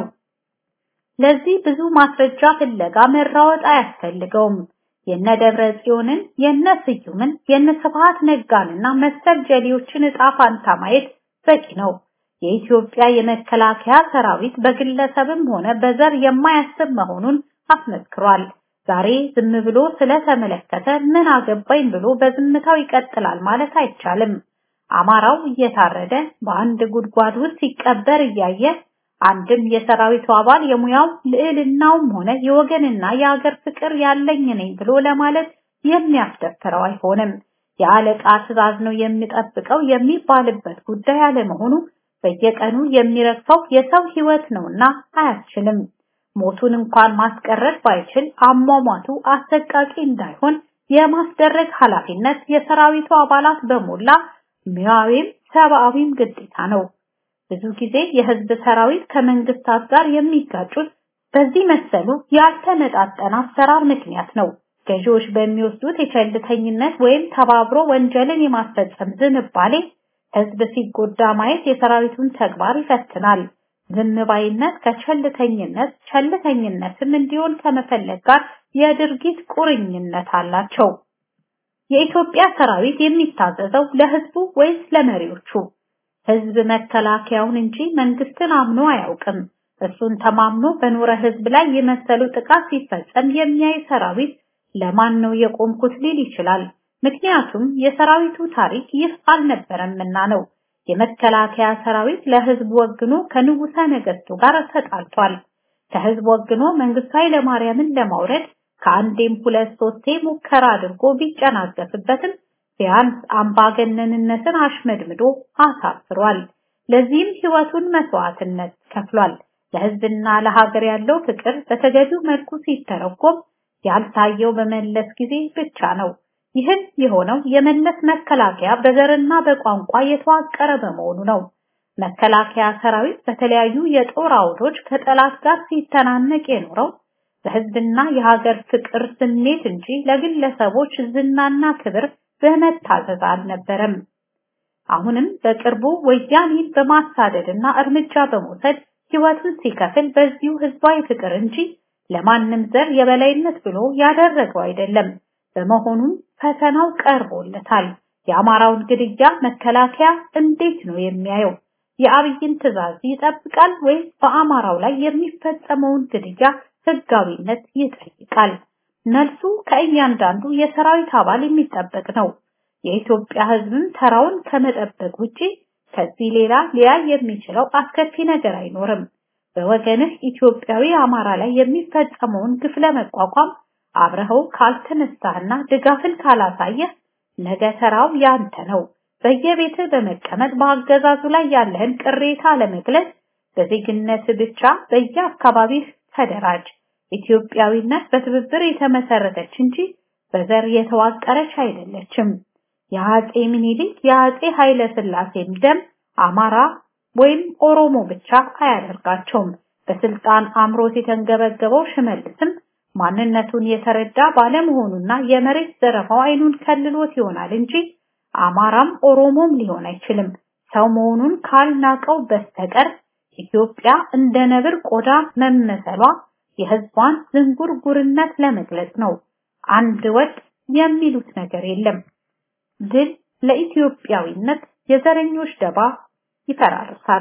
ለዚህ ብዙ ማስረጃ ፍለጋ መራወጥ አያስፈልገውም። የነ ደብረ ጽዮንን፣ የነ ስዩምን፣ የነ ስብሃት ነጋንና መሰል ጀሌዎችን ዕጣ ፋንታ ማየት በቂ ነው። የኢትዮጵያ የመከላከያ ሰራዊት በግለሰብም ሆነ በዘር የማያስብ መሆኑን አስመስክሯል። ዛሬ ዝም ብሎ ስለተመለከተ ምን አገባኝ ብሎ በዝምታው ይቀጥላል ማለት አይቻልም። አማራው እየታረደ በአንድ ጉድጓድ ውስጥ ሲቀበር እያየ አንድም የሰራዊቱ አባል የሙያው ልዕልናውም ሆነ የወገንና የሀገር ፍቅር ያለኝ ነኝ ብሎ ለማለት የሚያስደፍረው አይሆንም። የአለቃ ትዕዛዝ ነው የሚጠብቀው የሚባልበት ጉዳይ አለመሆኑ በየቀኑ የሚረግፈው የሰው ህይወት ነውና አያስችልም። ሞቱን እንኳን ማስቀረት ባይችል አሟሟቱ አሰቃቂ እንዳይሆን የማስደረግ ኃላፊነት የሰራዊቱ አባላት በሞላ ሙያዊም ሰብአዊም ግዴታ ነው። ብዙ ጊዜ የህዝብ ሰራዊት ከመንግስታት ጋር የሚጋጩት በዚህ መሰሉ ያልተመጣጠነ አሰራር ምክንያት ነው። ገዢዎች በሚወስዱት የቸልተኝነት ወይም ተባብሮ ወንጀልን የማስፈጸም ዝንባሌ ህዝብ ሲጎዳ ማየት የሰራዊቱን ተግባር ይፈትናል። ዝም ባይነት ከቸልተኝነት ቸልተኝነትም እንዲሆን ከመፈለግ ጋር የድርጊት ቁርኝነት አላቸው። የኢትዮጵያ ሰራዊት የሚታዘዘው ለህዝቡ ወይስ ለመሪዎቹ? ህዝብ መከላከያውን እንጂ መንግስትን አምኖ አያውቅም። እሱን ተማምኖ በኖረ ህዝብ ላይ የመሰሉ ጥቃት ሲፈጸም የሚያይ ሰራዊት ለማን ነው የቆምኩት ሊል ይችላል። ምክንያቱም የሰራዊቱ ታሪክ ይህ አልነበረምና ነው። የመከላከያ ሰራዊት ለህዝብ ወግኖ ከንጉሠ ነገስቱ ጋር ተጣልቷል። ከህዝብ ወግኖ መንግስቱ ኃይለማርያምን ለማውረድ ከአንዴም ሁለት ሶስቴ ሙከራ አድርጎ ቢጨናገፍበትም ቢያንስ አምባገነንነትን አሽመድምዶ አሳፍሯል። ለዚህም ህይወቱን መስዋዕትነት ከፍሏል። ለህዝብና ለሀገር ያለው ፍቅር በተገቢው መልኩ ሲተረጎም ያልታየው በመለስ ጊዜ ብቻ ነው። ይህም የሆነው የመለስ መከላከያ በዘርና በቋንቋ የተዋቀረ በመሆኑ ነው። መከላከያ ሰራዊት በተለያዩ የጦር አውዶች ከጠላት ጋር ሲተናነቅ የኖረው በህዝብና የሀገር ፍቅር ስሜት እንጂ ለግለሰቦች ዝናና ክብር በመታዘዝ አልነበረም። አሁንም በቅርቡ ወያኔን በማሳደድና እርምጃ በመውሰድ ህይወቱን ሲከፍል በዚሁ ህዝባዊ ፍቅር እንጂ ለማንም ዘር የበላይነት ብሎ ያደረገው አይደለም። በመሆኑም ፈተናው ቀርቦለታል። የአማራውን ግድያ መከላከያ እንዴት ነው የሚያየው? የአብይን ትዕዛዝ ይጠብቃል ወይስ በአማራው ላይ የሚፈጸመውን ግድያ ህጋዊነት ይጠይቃል? መልሱ ከእያንዳንዱ የሰራዊት አባል የሚጠበቅ ነው። የኢትዮጵያ ህዝብም ተራውን ከመጠበቅ ውጪ ከዚህ ሌላ ሊያይ የሚችለው አስከፊ ነገር አይኖርም። በወገንህ ኢትዮጵያዊ አማራ ላይ የሚፈጸመውን ግፍ ለመቋቋም አብረኸው ካልተነሳህና ድጋፍን ካላሳየህ ነገ ተራው ያንተ ነው። በየቤትህ በመቀመጥ በአገዛዙ ላይ ያለህን ቅሬታ ለመግለጽ በዜግነት ብቻ በየአካባቢህ ተደራጅ። ኢትዮጵያዊነት በትብብር የተመሰረተች እንጂ በዘር የተዋቀረች አይደለችም። የአጼ ምኒልክ የአጼ ኃይለ ሥላሴም ደም አማራ ወይም ኦሮሞ ብቻ አያደርጋቸውም። በስልጣን አምሮት የተንገበገበው ሽመልስም ማንነቱን የተረዳ ባለመሆኑና የመሬት ዘረፋው አይኑን ከልሎት ይሆናል እንጂ አማራም ኦሮሞም ሊሆን አይችልም። ሰው መሆኑን ካልናቀው በስተቀር ኢትዮጵያ እንደ ነብር ቆዳ መመሰሏ የህዝቧን ዝንጉርጉርነት ለመግለጽ ነው። አንድ ወጥ የሚሉት ነገር የለም። ድል ለኢትዮጵያዊነት የዘረኞች ደባ ይፈራርሳል።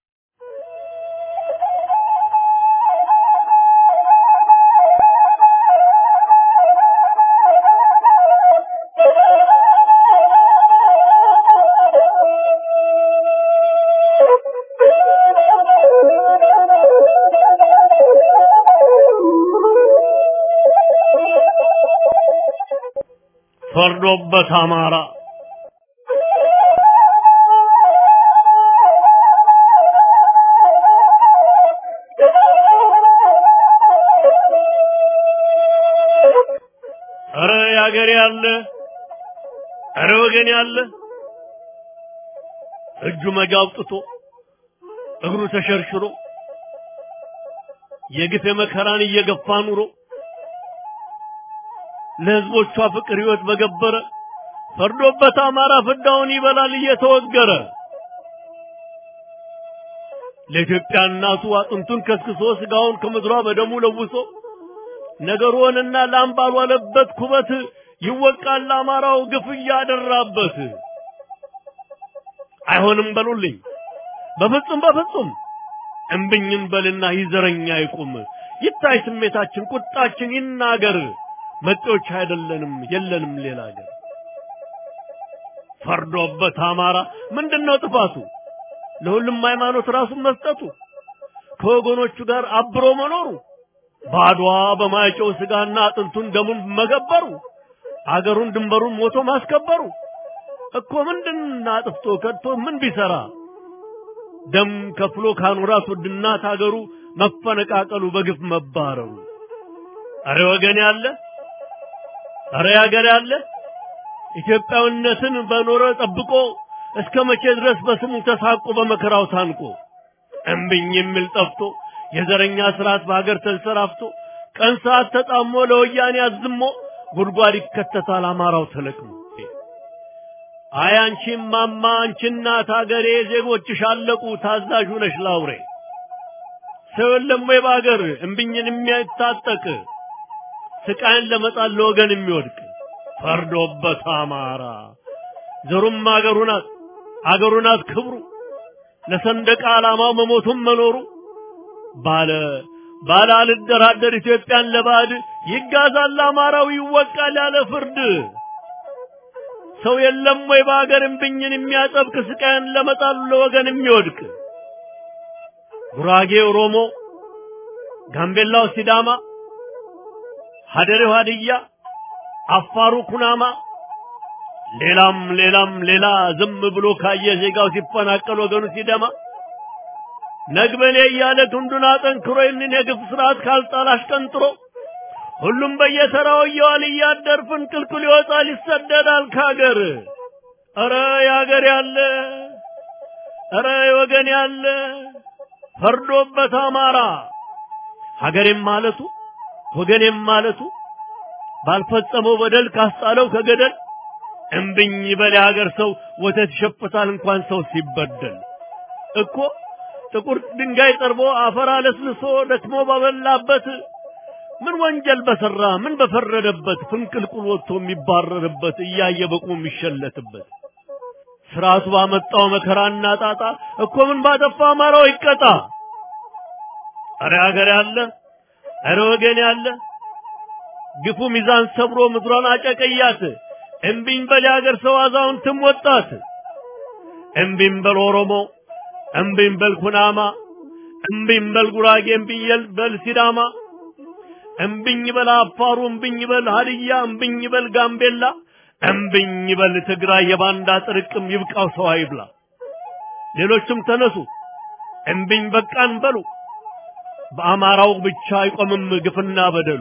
ፈርዶበት አማራ ኧረ ያገሬ ያለ ኧረ ወገን ያለ እጁ መጋ አውጥቶ እግሩ ተሸርሽሮ የግፍ የመከራን እየገፋ ኑሮ ለህዝቦቿ ፍቅር ህይወት በገበረ ፈርዶበት አማራ ፍዳውን ይበላል እየተወገረ ለኢትዮጵያ እናቱ አጥንቱን ከስክሶ ስጋውን ከምድሯ በደሙ ለውሶ ነገሩንና ላም ባልዋለበት ኩበት ይወቃል ለአማራው ግፍ እያደራበት። አይሆንም በሉልኝ በፍጹም በፍጹም እምብኝም በልና ይዘረኛ ይቁም ይታይ ስሜታችን ቁጣችን ይናገር መጤዎች አይደለንም የለንም ሌላ አገር ፈርዶበት አማራ ምንድነው ጥፋቱ ለሁሉም ሃይማኖት ራሱን መስጠቱ ከወገኖቹ ጋር አብሮ መኖሩ ባድዋ በማይጨው ስጋና አጥንቱን ደሙን መገበሩ አገሩን ድንበሩን ሞቶ ማስከበሩ እኮ ምንድን አጥፍቶ ከድቶ ምን ቢሰራ ደም ከፍሎ ካኖራት ውድ እናት አገሩ መፈነቃቀሉ በግፍ መባረሩ አረ ወገን ያለ አረ ያገር ያለ ኢትዮጵያዊነትን በኖረ ጠብቆ እስከ መቼ ድረስ በስሙ ተሳቆ በመከራው ታንቆ እምብኝ የሚል ጠፍቶ የዘረኛ ስርዓት በሀገር ተንሰራፍቶ ቀን ሰዓት ተጣሞ ለወያኔ አዝሞ ጉድጓድ ይከተታል አማራው ተለቅሞ አይ አንቺም ማማ አንቺ እናት አገሬ ዜጎችሽ አለቁ ታዛዥ ነሽ ላውሬ ሰው የለም ወይ በአገር እምብኝን የሚያታጠቅ ስቃይን ለመጣል ለወገን የሚወድቅ ፈርዶበት አማራ ዘሩም አገሩ ናት አገሩ ናት ክብሩ ለሰንደቅ ዓላማው መሞቱም መኖሩ ባለ ባለ አልደራደር ኢትዮጵያን ለባዕድ ይጋዛል አማራው ይወቃል ያለ ፍርድ ሰው የለም ወይ በአገር እምብኝን የሚያጠብቅ ስቃይን ለመጣሉ ለወገን የሚወድቅ ጉራጌ ኦሮሞ፣ ጋምቤላው ሲዳማ፣ ሀደሬው ሀድያ፣ አፋሩ ኩናማ ሌላም ሌላም ሌላ ዝም ብሎ ካየ ዜጋው ሲፈናቀል ወገኑ ሲደማ ነግበኔ እያለ ክንዱን አጠንክሮ ይህንን የግፍ ስርዓት ካልጣል አሽቀንጥሮ ሁሉም በየተራው እየዋለ እያደር ፍንቅልቅል ይወጣል ይሰደዳል ካገር። ኧረ ያገር ያለ ኧረ ወገን ያለ ፈርዶበት አማራ ሀገሬም ማለቱ ወገኔም ማለቱ ባልፈጸመው በደል ካስጣለው ከገደል እምብኝ በል የሀገር ሰው ወተት ይሸፍታል እንኳን ሰው ሲበደል እኮ ጥቁር ድንጋይ ጠርቦ አፈር አለስልሶ ደክሞ ባበላበት ምን ወንጀል በሰራ ምን በፈረደበት ፍንቅልቁል ወጥቶ የሚባረርበት እያየ በቁሙ የሚሸለትበት ስርዓቱ ባመጣው መከራና ጣጣ እኮ ምን ባጠፋ አማራው ይቀጣ። አረ ሀገር ያለ አረ ወገን ያለ ግፉ ሚዛን ሰብሮ ምድሯን አጨቀያት። እምቢኝ በል የሀገር ሰው አዛውንትም ወጣት። እምቢኝ በል ኦሮሞ፣ እምቢኝ በል ኩናማ፣ እምቢኝ በል ጉራጌ፣ እምቢኝ በል ሲዳማ፣ እምቢኝ በል አፋሩ፣ እምቢኝ በል ሀድያ፣ እምቢኝ በል ጋምቤላ፣ እምቢኝ በል ትግራይ። የባንዳ ጥርቅም ይብቃው ሰው አይብላ። ሌሎችም ተነሱ እምቢኝ በቃን በሉ። በአማራው ብቻ አይቆምም ግፍና በደሉ።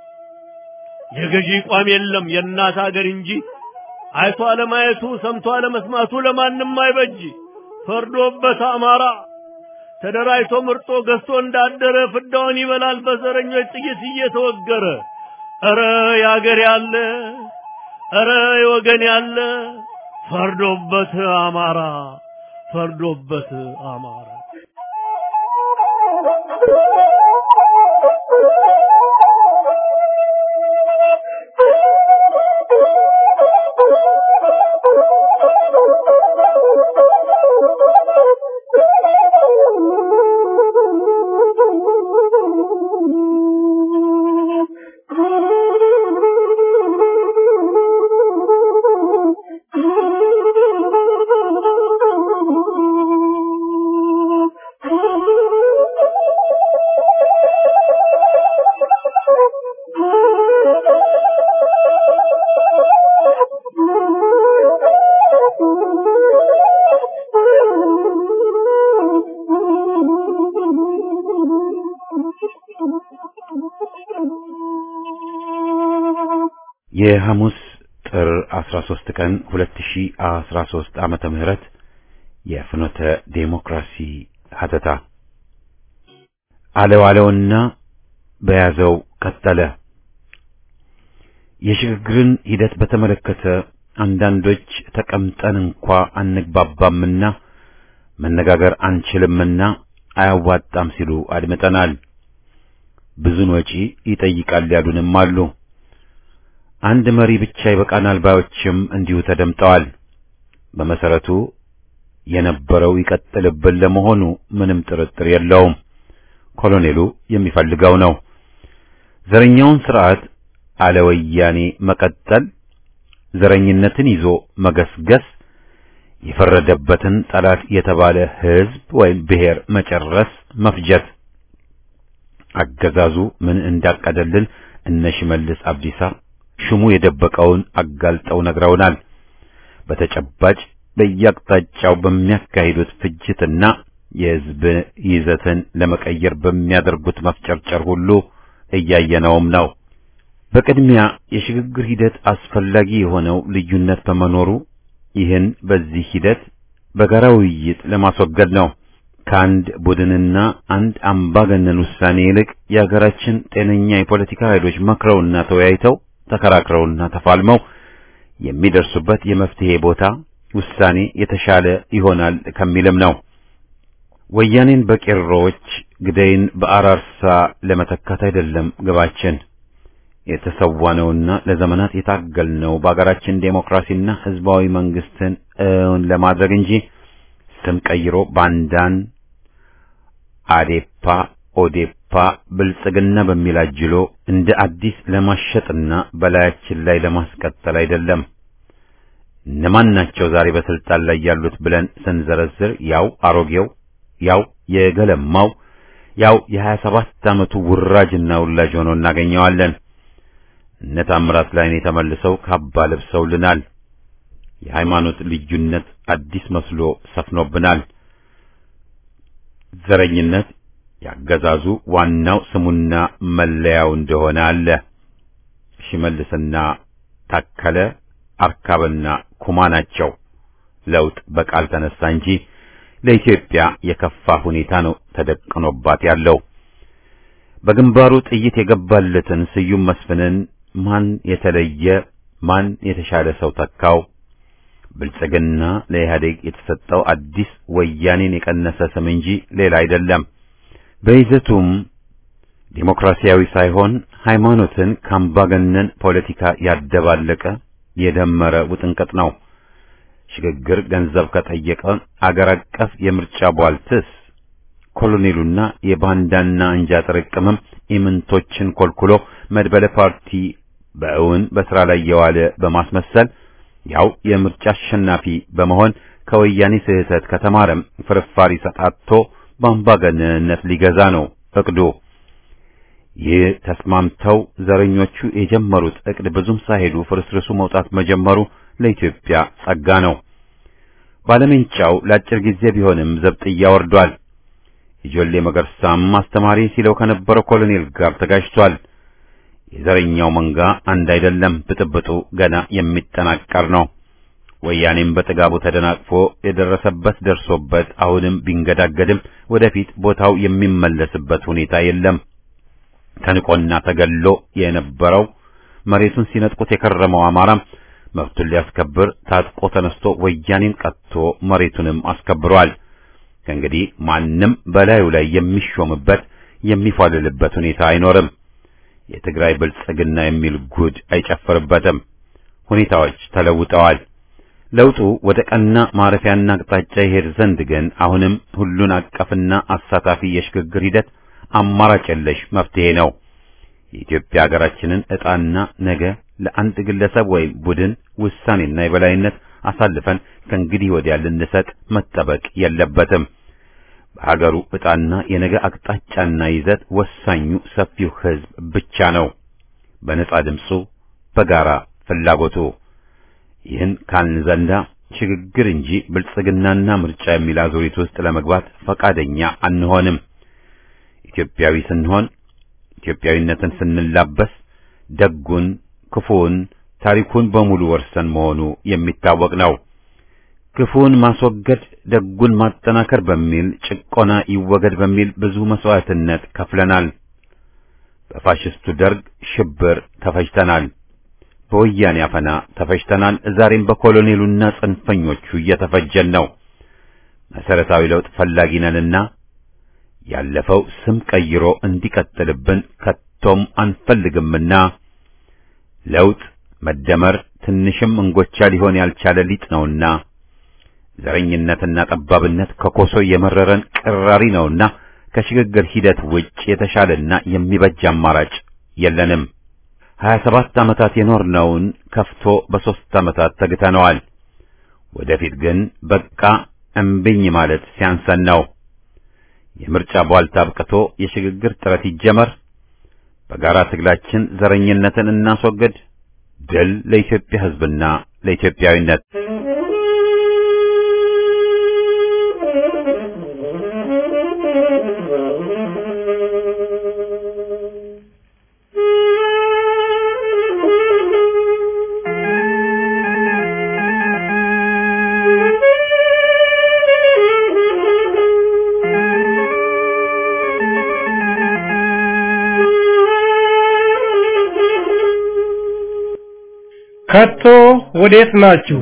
የገዢ ቋም የለም የእናት ሀገር እንጂ አይቶ አለማየቱ ሰምቶ አለመስማቱ ለማንም አይበጅ። ፈርዶበት አማራ ተደራጅቶ ምርጦ ገዝቶ እንዳደረ ፍዳውን ይበላል በዘረኞች ጥይት እየተወገረ። ኧረ ያገር ያለ ኧረ የወገን ያለ ፈርዶበት አማራ ፈርዶበት አማራ የሐሙስ ጥር 13 ቀን 2013 ዓመተ ምህረት የፍኖተ ዴሞክራሲ ሀተታ አለው አለውና በያዘው ቀጠለ። የሽግግርን ሂደት በተመለከተ አንዳንዶች ተቀምጠን እንኳ አንግባባምና መነጋገር አንችልምና አያዋጣም ሲሉ አድምጠናል። ብዙን ወጪ ይጠይቃል ያሉንም አሉ። አንድ መሪ ብቻ ይበቃናል ባዮችም እንዲሁ ተደምጠዋል። በመሰረቱ የነበረው ይቀጥልብን ለመሆኑ ምንም ጥርጥር የለውም። ኮሎኔሉ የሚፈልገው ነው። ዘረኛውን ስርዓት አለ ወያኔ መቀጠል፣ ዘረኝነትን ይዞ መገስገስ፣ የፈረደበትን ጠላት የተባለ ህዝብ ወይም ብሔር መጨረስ፣ መፍጀት። አገዛዙ ምን እንዳቀደልን እነ ሽመልስ አብዲሳ ሽሙ የደበቀውን አጋልጠው ነግረውናል። በተጨባጭ በየአቅጣጫው በሚያካሂዱት ፍጅትና የህዝብ ይዘትን ለመቀየር በሚያደርጉት መፍጨርጨር ሁሉ እያየነውም ነው። በቅድሚያ የሽግግር ሂደት አስፈላጊ የሆነው ልዩነት በመኖሩ ይህን በዚህ ሂደት በጋራ ውይይት ለማስወገድ ነው። ከአንድ ቡድንና አንድ አምባገነን ውሳኔ ይልቅ የሀገራችን ጤነኛ የፖለቲካ ኃይሎች መክረውና ተወያይተው ተከራክረውና ተፋልመው የሚደርሱበት የመፍትሄ ቦታ ውሳኔ የተሻለ ይሆናል ከሚልም ነው። ወያኔን በቄሮዎች ግደይን በአራርሳ ለመተካት አይደለም ግባችን። የተሰዋነውና ለዘመናት የታገልነው በአገራችን ዴሞክራሲና ህዝባዊ መንግስትን እውን ለማድረግ እንጂ ስም ቀይሮ ባንዳን አዴፓ፣ ኦዴፓ፣ ብልጽግና በሚል አጅሎ እንደ አዲስ ለማሸጥና በላያችን ላይ ለማስቀጠል አይደለም። እነማን ናቸው ዛሬ በስልጣን ላይ ያሉት ብለን ስንዘረዝር ያው አሮጌው፣ ያው የገለማው፣ ያው የሀያ ሰባት ዓመቱ ውራጅና ውላጅ ሆኖ እናገኘዋለን። እነ ታምራት ላይኔ ተመልሰው ካባ ለብሰውልናል። የሃይማኖት ልዩነት አዲስ መስሎ ሰፍኖብናል። ዘረኝነት ያገዛዙ ዋናው ስሙና መለያው እንደሆነ አለ። ሽመልስና ታከለ አርካብና ኩማ ናቸው። ለውጥ በቃል ተነሳ እንጂ ለኢትዮጵያ የከፋ ሁኔታ ነው ተደቅኖባት ያለው። በግንባሩ ጥይት የገባለትን ስዩም መስፍንን ማን የተለየ ማን የተሻለ ሰው ተካው? ብልጽግና ለኢህአዴግ የተሰጠው አዲስ ወያኔን የቀነሰ ስም እንጂ ሌላ አይደለም። በይዘቱም ዴሞክራሲያዊ ሳይሆን ሃይማኖትን ከአምባገነን ፖለቲካ ያደባለቀ የደመረ ውጥንቅጥ ነው። ሽግግር ገንዘብ ከጠየቀ አገር አቀፍ የምርጫ ቧልትስ ኮሎኔሉና የባንዳና አንጃ ጥርቅምም ኢምንቶችን ኮልኩሎ መድበለ ፓርቲ በእውን በስራ ላይ የዋለ በማስመሰል ያው የምርጫ አሸናፊ በመሆን ከወያኔ ስህተት ከተማረም ፍርፋሪ ሰጣቶ በአምባገነንነት ሊገዛ ነው እቅዱ። ይህ ተስማምተው ዘረኞቹ የጀመሩት እቅድ ብዙም ሳይሄዱ ፍርስርሱ መውጣት መጀመሩ ለኢትዮጵያ ጸጋ ነው። ባለሜንጫው ለአጭር ጊዜ ቢሆንም ዘብጥያ ወርዷል። የጆሌ መገርሳም አስተማሪ ሲለው ከነበረው ኮሎኔል ጋር ተጋጅቷል። የዘረኛው መንጋ አንድ አይደለም፣ ብጥብጡ ገና የሚጠናቀር ነው። ወያኔም በጥጋቡ ተደናቅፎ የደረሰበት ደርሶበት አሁንም ቢንገዳገድም ወደፊት ቦታው የሚመለስበት ሁኔታ የለም። ተንቆና ተገሎ የነበረው መሬቱን ሲነጥቁት የከረመው አማራም መብቱን ሊያስከብር ታጥቆ ተነስቶ ወያኔን ቀጥቶ መሬቱንም አስከብሯል። ከእንግዲህ ማንም በላዩ ላይ የሚሾምበት የሚፏልልበት ሁኔታ አይኖርም። የትግራይ ብልጽግና የሚል ጉድ አይጨፍርበትም። ሁኔታዎች ተለውጠዋል። ለውጡ ወደ ቀና ማረፊያና አቅጣጫ ይሄድ ዘንድ ግን አሁንም ሁሉን አቀፍና አሳታፊ የሽግግር ሂደት አማራጭ የለሽ መፍትሄ ነው። የኢትዮጵያ ሀገራችንን ዕጣና ነገ ለአንድ ግለሰብ ወይም ቡድን ውሳኔና የበላይነት አሳልፈን ከእንግዲህ ወዲያ ልንሰጥ መጠበቅ የለበትም። በሀገሩ ዕጣና የነገ አቅጣጫና ይዘት ወሳኙ ሰፊው ሕዝብ ብቻ ነው። በነጻ ድምፁ፣ በጋራ ፍላጎቱ። ይህን ካልን ዘንዳ ሽግግር እንጂ ብልጽግናና ምርጫ የሚል አዙሪት ውስጥ ለመግባት ፈቃደኛ አንሆንም። ኢትዮጵያዊ ስንሆን ኢትዮጵያዊነትን ስንላበስ ደጉን፣ ክፉውን፣ ታሪኩን በሙሉ ወርሰን መሆኑ የሚታወቅ ነው። ክፉን ማስወገድ ደጉን ማጠናከር በሚል ጭቆና ይወገድ በሚል ብዙ መስዋዕትነት ከፍለናል። በፋሽስቱ ደርግ ሽብር ተፈጅተናል። በወያኔ አፈና ተፈጅተናል። ዛሬም በኮሎኔሉና ጽንፈኞቹ እየተፈጀን ነው። መሰረታዊ ለውጥ ፈላጊ ነንና ያለፈው ስም ቀይሮ እንዲቀጥልብን ከቶም አንፈልግምና ለውጥ መደመር ትንሽም እንጎቻ ሊሆን ያልቻለ ሊጥ ነውና ዘረኝነትና ጠባብነት ከኮሶ የመረረን ቅራሪ ነውና ከሽግግር ሂደት ውጭ የተሻለና የሚበጅ አማራጭ የለንም። ሀያ ሰባት ዓመታት የኖርነውን ከፍቶ በሦስት ዓመታት ተግተነዋል። ወደፊት ግን በቃ እምብኝ ማለት ሲያንሰን ነው። የምርጫ ቧልታ አብቅቶ የሽግግር ጥረት ይጀመር። በጋራ ትግላችን ዘረኝነትን እናስወግድ። ድል ለኢትዮጵያ ሕዝብና ለኢትዮጵያዊነት። ከቶ ወዴት ናችሁ?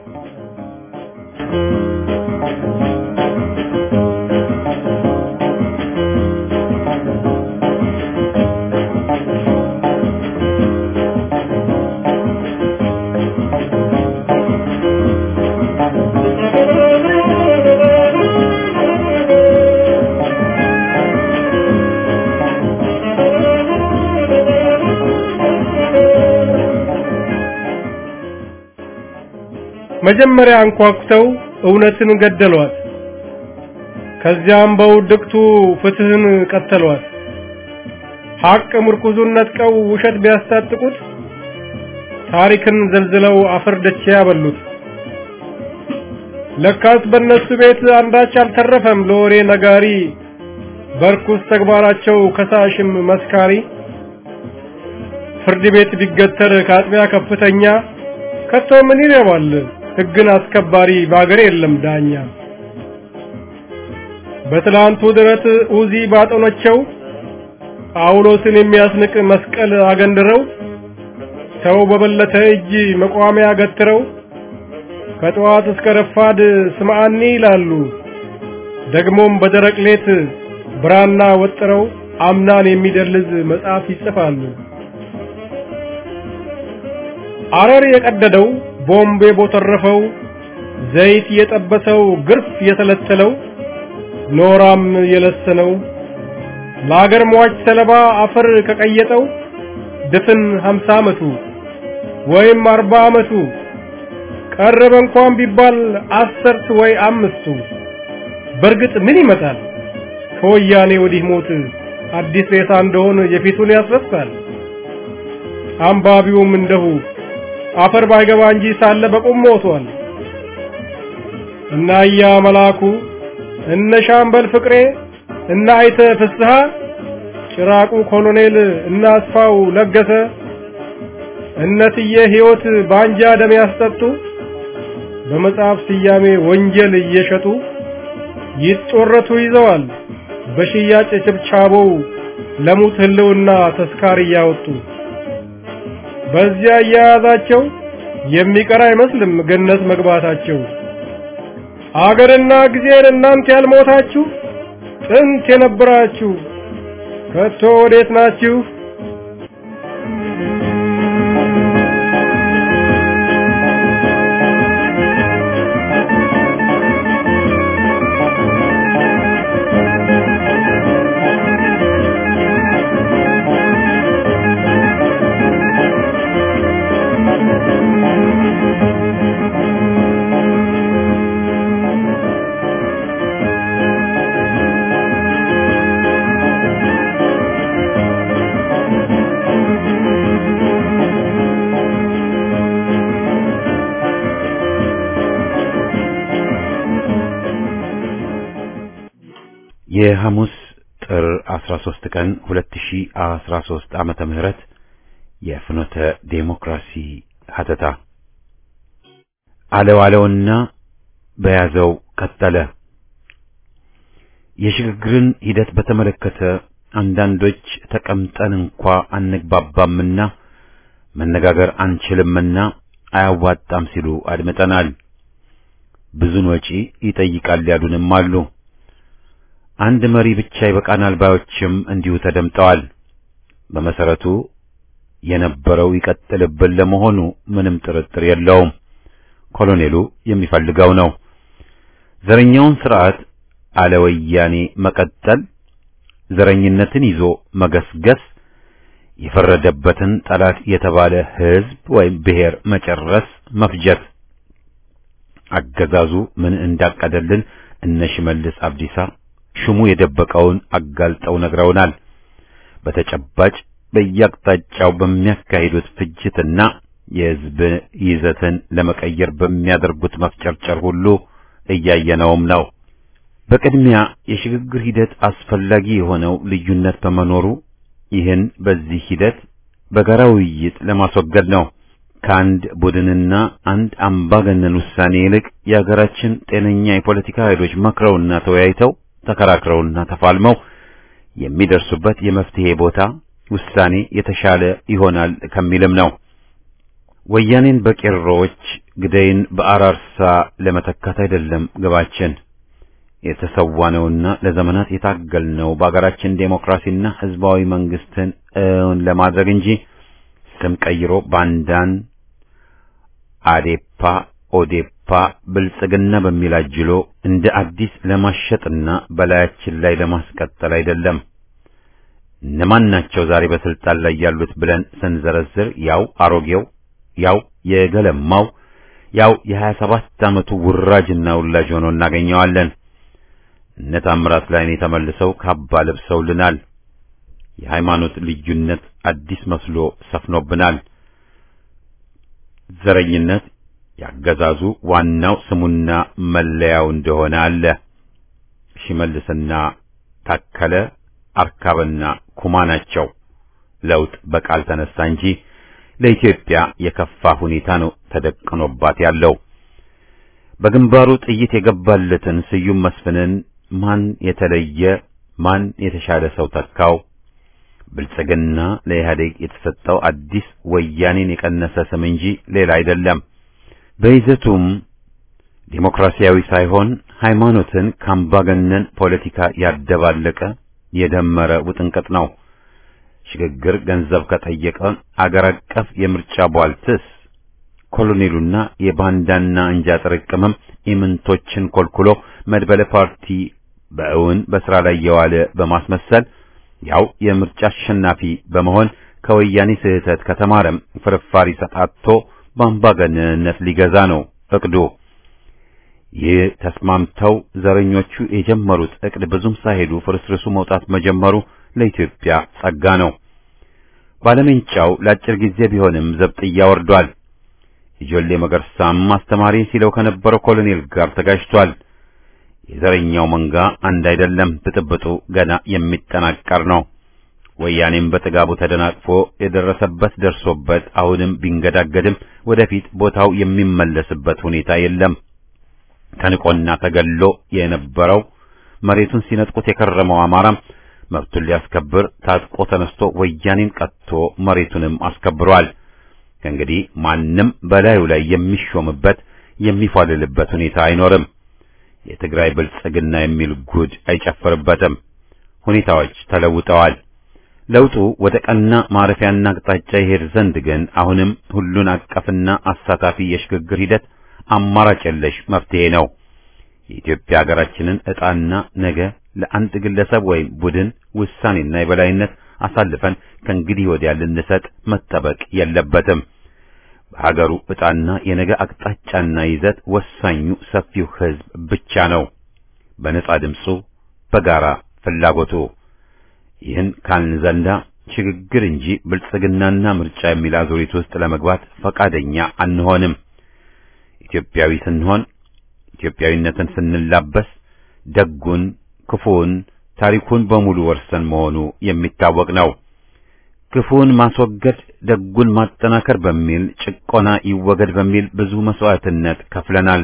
መጀመሪያ አንኳኩተው እውነትን ገደሏት። ከዚያም በውድቅቱ ፍትህን ቀተሏት። ሐቅ ምርኩዙን ነጥቀው ውሸት ቢያስታጥቁት ታሪክን ዘልዝለው አፈር ደቼ ያበሉት። ለካስ በእነሱ ቤት አንዳች አልተረፈም ለወሬ ነጋሪ፣ በርኩስ ተግባራቸው ከሳሽም መስካሪ። ፍርድ ቤት ቢገተር ከአጥቢያ ከፍተኛ ከቶ ምን ይረባል ሕግን አስከባሪ በአገር የለም ዳኛ። በትላንቱ ድረት ኡዚ ባጠኖቸው ጳውሎስን የሚያስንቅ መስቀል አገንድረው ሰው በበለተ እጅ መቋሚያ ገትረው ከጠዋት እስከ ረፋድ ስምዓኒ ይላሉ። ደግሞም በደረቅ ሌት ብራና ወጥረው አምናን የሚደልዝ መጽሐፍ ይጽፋሉ። አረር የቀደደው ቦምብ የቦተረፈው ዘይት የጠበሰው ግርፍ የተለተለው ኖራም የለሰነው ለአገር ሟች ሰለባ አፈር ከቀየጠው ድፍን ሀምሳ ዓመቱ ወይም አርባ ዓመቱ ቀረበ እንኳን ቢባል አስርት ወይ አምስቱ በእርግጥ ምን ይመጣል ከወያኔ ወዲህ ሞት አዲስ ሬሳ እንደሆን የፊቱን ያስረሳል። አንባቢውም እንደሁ አፈር ባይገባ እንጂ ሳለ በቁም ሞቷል። እና እያ መላኩ እነ ሻምበል ፍቅሬ እና አይተ ፍስሐ ጭራቁ ኮሎኔል እና አስፋው ለገሰ እነትዬ ሕይወት ባንጃ ደም ያስጠጡ በመጽሐፍ ስያሜ ወንጀል እየሸጡ ይጦረቱ ይዘዋል በሽያጭ ችብቻቦው ለሙት ህልውና ተስካር እያወጡ በዚያ እያያዛቸው የሚቀር አይመስልም ገነት መግባታቸው። አገርና ጊዜን እናንተ ያልሞታችሁ ጥንት የነበራችሁ ከቶ ወዴት ናችሁ? የሐሙስ ጥር 13 ቀን 2013 ዓመተ ምህረት የፍኖተ ዴሞክራሲ ሀተታ አለው አለውና በያዘው ቀጠለ። የሽግግርን ሂደት በተመለከተ አንዳንዶች ተቀምጠን እንኳ አንግባባምና መነጋገር አንችልምና አያዋጣም ሲሉ አድምጠናል። ብዙን ወጪ ይጠይቃል ያሉንም አሉ። አንድ መሪ ብቻ ይበቃናል ባዮችም እንዲሁ ተደምጠዋል። በመሰረቱ የነበረው ይቀጥልብን ለመሆኑ ምንም ጥርጥር የለውም። ኮሎኔሉ የሚፈልገው ነው። ዘረኛውን ስርዓት አለ ወያኔ መቀጠል፣ ዘረኝነትን ይዞ መገስገስ፣ የፈረደበትን ጠላት የተባለ ህዝብ ወይም ብሔር መጨረስ፣ መፍጀት። አገዛዙ ምን እንዳቀደልን እነ ሽመልስ አብዲሳ ሹሙ የደበቀውን አጋልጠው ነግረውናል። በተጨባጭ በየአቅጣጫው በሚያካሂዱት ፍጅትና የህዝብ ይዘትን ለመቀየር በሚያደርጉት መፍጨርጨር ሁሉ እያየነውም ነው። በቅድሚያ የሽግግር ሂደት አስፈላጊ የሆነው ልዩነት በመኖሩ ይህን በዚህ ሂደት በጋራ ውይይት ለማስወገድ ነው። ከአንድ ቡድንና አንድ አምባገነን ውሳኔ ይልቅ የሀገራችን ጤነኛ የፖለቲካ ኃይሎች መክረውና ተወያይተው ተከራክረውና ተፋልመው የሚደርሱበት የመፍትሄ ቦታ ውሳኔ የተሻለ ይሆናል ከሚልም ነው። ወያኔን በቄሮዎች ግደይን በአራርሳ ለመተካት አይደለም ግባችን። የተሰዋነውና ለዘመናት የታገልነው በአገራችን ዴሞክራሲና ህዝባዊ መንግስትን እውን ለማድረግ እንጂ ስም ቀይሮ ባንዳን አዴፓ፣ ኦዴፓ፣ ብልጽግና በሚል አጅሎ እንደ አዲስ ለማሸጥና በላያችን ላይ ለማስቀጠል አይደለም። እነማን ናቸው ዛሬ በስልጣን ላይ ያሉት ብለን ስንዘረዝር ያው አሮጌው ያው የገለማው ያው የሀያ ሰባት ዓመቱ ውራጅና ውላጅ ሆኖ እናገኘዋለን። እነ ታምራት ላይኔ ተመልሰው ካባ ለብሰውልናል። የሃይማኖት ልዩነት አዲስ መስሎ ሰፍኖብናል። ዘረኝነት ያገዛዙ ዋናው ስሙና መለያው እንደሆነ አለ። ሽመልስና ታከለ አርካብና ኩማ ናቸው። ለውጥ በቃል ተነሳ እንጂ ለኢትዮጵያ የከፋ ሁኔታ ነው ተደቅኖባት ያለው። በግንባሩ ጥይት የገባለትን ስዩም መስፍንን ማን የተለየ ማን የተሻለ ሰው ተካው? ብልጽግና ለኢህአዴግ የተሰጠው አዲስ ወያኔን የቀነሰ ስም እንጂ ሌላ አይደለም። በይዘቱም ዴሞክራሲያዊ ሳይሆን ሃይማኖትን ከአምባገነን ፖለቲካ ያደባለቀ የደመረ ውጥንቅጥ ነው። ሽግግር ገንዘብ ከጠየቀ አገር አቀፍ የምርጫ ቧልትስ ኮሎኔሉና የባንዳና እንጃ ጥርቅምም ኢምንቶችን ኮልኩሎ መድበለ ፓርቲ በእውን በስራ ላይ የዋለ በማስመሰል ያው የምርጫ አሸናፊ በመሆን ከወያኔ ስህተት ከተማረም ፍርፋሪ ሰጣቶ በአምባገነንነት ሊገዛ ነው እቅዱ። ይህ ተስማምተው ዘረኞቹ የጀመሩት እቅድ ብዙም ሳይሄዱ ፍርስርሱ መውጣት መጀመሩ ለኢትዮጵያ ጸጋ ነው። ባለሜንጫው ለአጭር ጊዜ ቢሆንም ዘብጥያ ወርዷል። የጆሌ መገርሳም አስተማሪ ሲለው ከነበረው ኮሎኔል ጋር ተጋጅቷል። የዘረኛው መንጋ አንድ አይደለም፣ ብጥብጡ ገና የሚጠናቀር ነው። ወያኔም በጥጋቡ ተደናቅፎ የደረሰበት ደርሶበት አሁንም ቢንገዳገድም ወደፊት ቦታው የሚመለስበት ሁኔታ የለም። ተንቆና ተገሎ የነበረው መሬቱን ሲነጥቁት የከረመው አማራም መብቱን ሊያስከብር ታጥቆ ተነስቶ ወያኔን ቀጥቶ መሬቱንም አስከብሯል። ከእንግዲህ ማንም በላዩ ላይ የሚሾምበት የሚፏልልበት ሁኔታ አይኖርም። የትግራይ ብልጽግና የሚል ጉድ አይጨፍርበትም። ሁኔታዎች ተለውጠዋል። ለውጡ ወደ ቀና ማረፊያና አቅጣጫ ይሄድ ዘንድ ግን አሁንም ሁሉን አቀፍና አሳታፊ የሽግግር ሂደት አማራጭ የለሽ መፍትሄ ነው። የኢትዮጵያ ሀገራችንን ዕጣና ነገ ለአንድ ግለሰብ ወይም ቡድን ውሳኔና የበላይነት አሳልፈን ከእንግዲህ ወዲያ ልንሰጥ መጠበቅ የለበትም። በሀገሩ ዕጣና የነገ አቅጣጫና ይዘት ወሳኙ ሰፊው ሕዝብ ብቻ ነው። በነጻ ድምፁ፣ በጋራ ፍላጎቱ። ይህን ካልን ዘንዳ ሽግግር እንጂ ብልጽግናና ምርጫ የሚል አዙሪት ውስጥ ለመግባት ፈቃደኛ አንሆንም። ኢትዮጵያዊ ስንሆን ኢትዮጵያዊነትን ስንላበስ ደጉን፣ ክፉውን፣ ታሪኩን በሙሉ ወርሰን መሆኑ የሚታወቅ ነው። ክፉውን ማስወገድ ደጉን ማጠናከር በሚል ጭቆና ይወገድ በሚል ብዙ መስዋዕትነት ከፍለናል።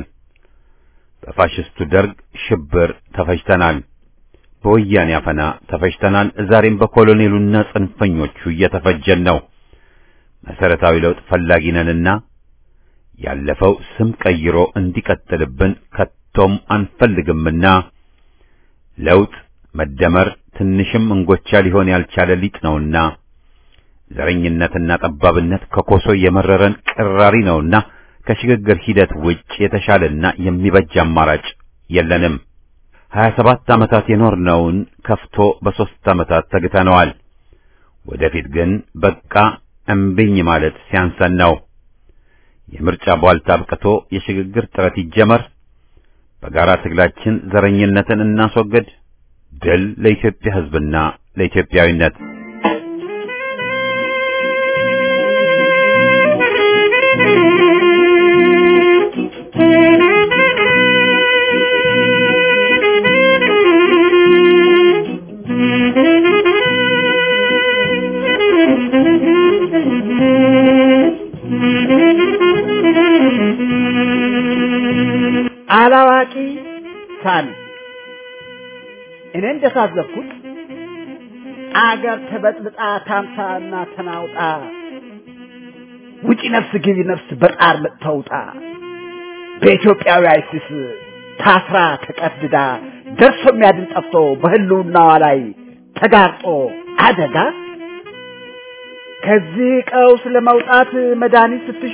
በፋሽስቱ ደርግ ሽብር ተፈጅተናል። በወያኔ አፈና ተፈጅተናል። ዛሬም በኮሎኔሉና ጽንፈኞቹ እየተፈጀን ነው። መሰረታዊ ለውጥ ፈላጊ ነንና ያለፈው ስም ቀይሮ እንዲቀጥልብን ከቶም አንፈልግምና ለውጥ መደመር ትንሽም እንጎቻ ሊሆን ያልቻለ ሊጥ ነውና ዘረኝነትና ጠባብነት ከኮሶ የመረረን ቅራሪ ነውና ከሽግግር ሂደት ውጭ የተሻለና የሚበጅ አማራጭ የለንም። ሀያ ሰባት ዓመታት የኖርነውን ከፍቶ በሦስት ዓመታት ተግተነዋል። ወደፊት ግን በቃ እምቢኝ ማለት ሲያንሰን ነው። የምርጫ ቧልታ አብቅቶ የሽግግር ጥረት ይጀመር። በጋራ ትግላችን ዘረኝነትን እናስወግድ። ድል ለኢትዮጵያ ሕዝብና ለኢትዮጵያዊነት። አላዋቂ ሳሚ እኔ እንደታዘብኩት አገር ተበጥብጣ ታምሳና ተናውጣ ውጪ ነፍስ ግቢ ነፍስ በጣር ተውጣ በኢትዮጵያዊ አይሲስ ታስራ ተቀድዳ ደርሶ የሚያድን ጠፍቶ በህልውናዋ ላይ ተጋርጦ አደጋ ከዚህ ቀውስ ለመውጣት መድኃኒት ስትሻ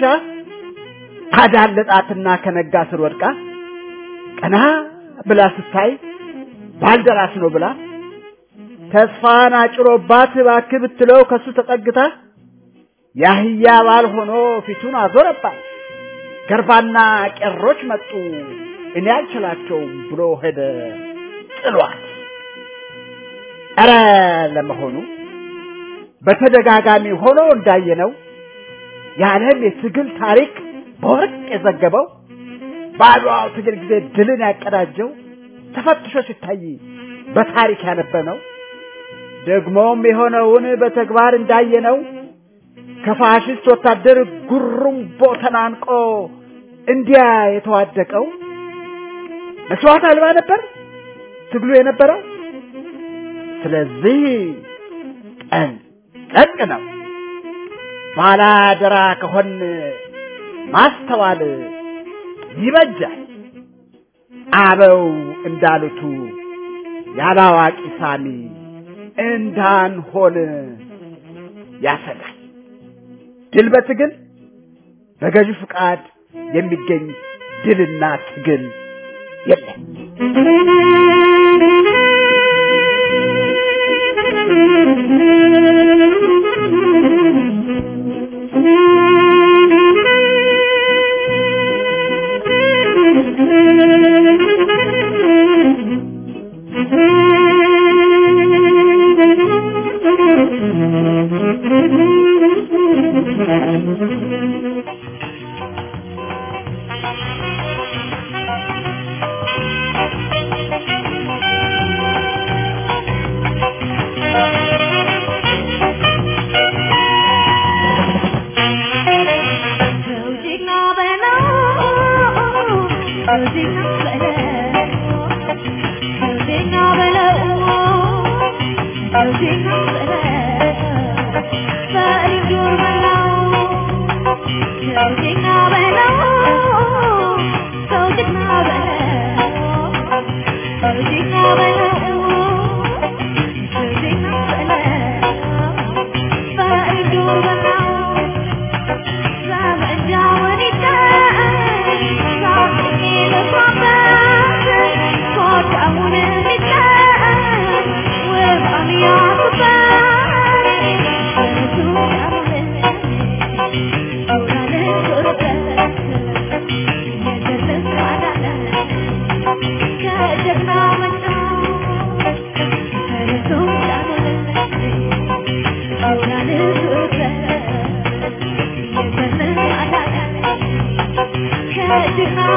ታዳለጣትና ከነጋ ስር ወድቃ ቀና ብላ ስታይ ባልደራስ ነው ብላ ተስፋን አጭሮባት እባክህ ብትለው ከሱ ተጠግታ ያህያ ባል ሆኖ ፊቱን አዞረባት። ገርባና ቄሮች መጡ እኔ አልችላቸውም ብሎ ሄደ ጥሏት። ኧረ ለመሆኑ በተደጋጋሚ ሆኖ እንዳየነው የዓለም የትግል ታሪክ በወርቅ የዘገበው በአድዋው ትግል ጊዜ ድልን ያቀዳጀው ተፈትሾ ሲታይ በታሪክ ያነበነው ደግሞም የሆነውን በተግባር እንዳየነው ከፋሽስት ወታደር ጉሩምቦ ተናንቆ እንዲያ የተዋደቀው መስዋዕት አልባ ነበር ትግሉ የነበረው። ስለዚህ ጠንቀቅ ነው። ባላደራ ከሆን ማስተዋል ይበጃል። አበው እንዳሉቱ ያላዋቂ ሳሚ እንዳንሆን ያሰጋል። ድል በትግል በገዢ ፍቃድ የሚገኝ ድልና ትግል የለም። Yeah.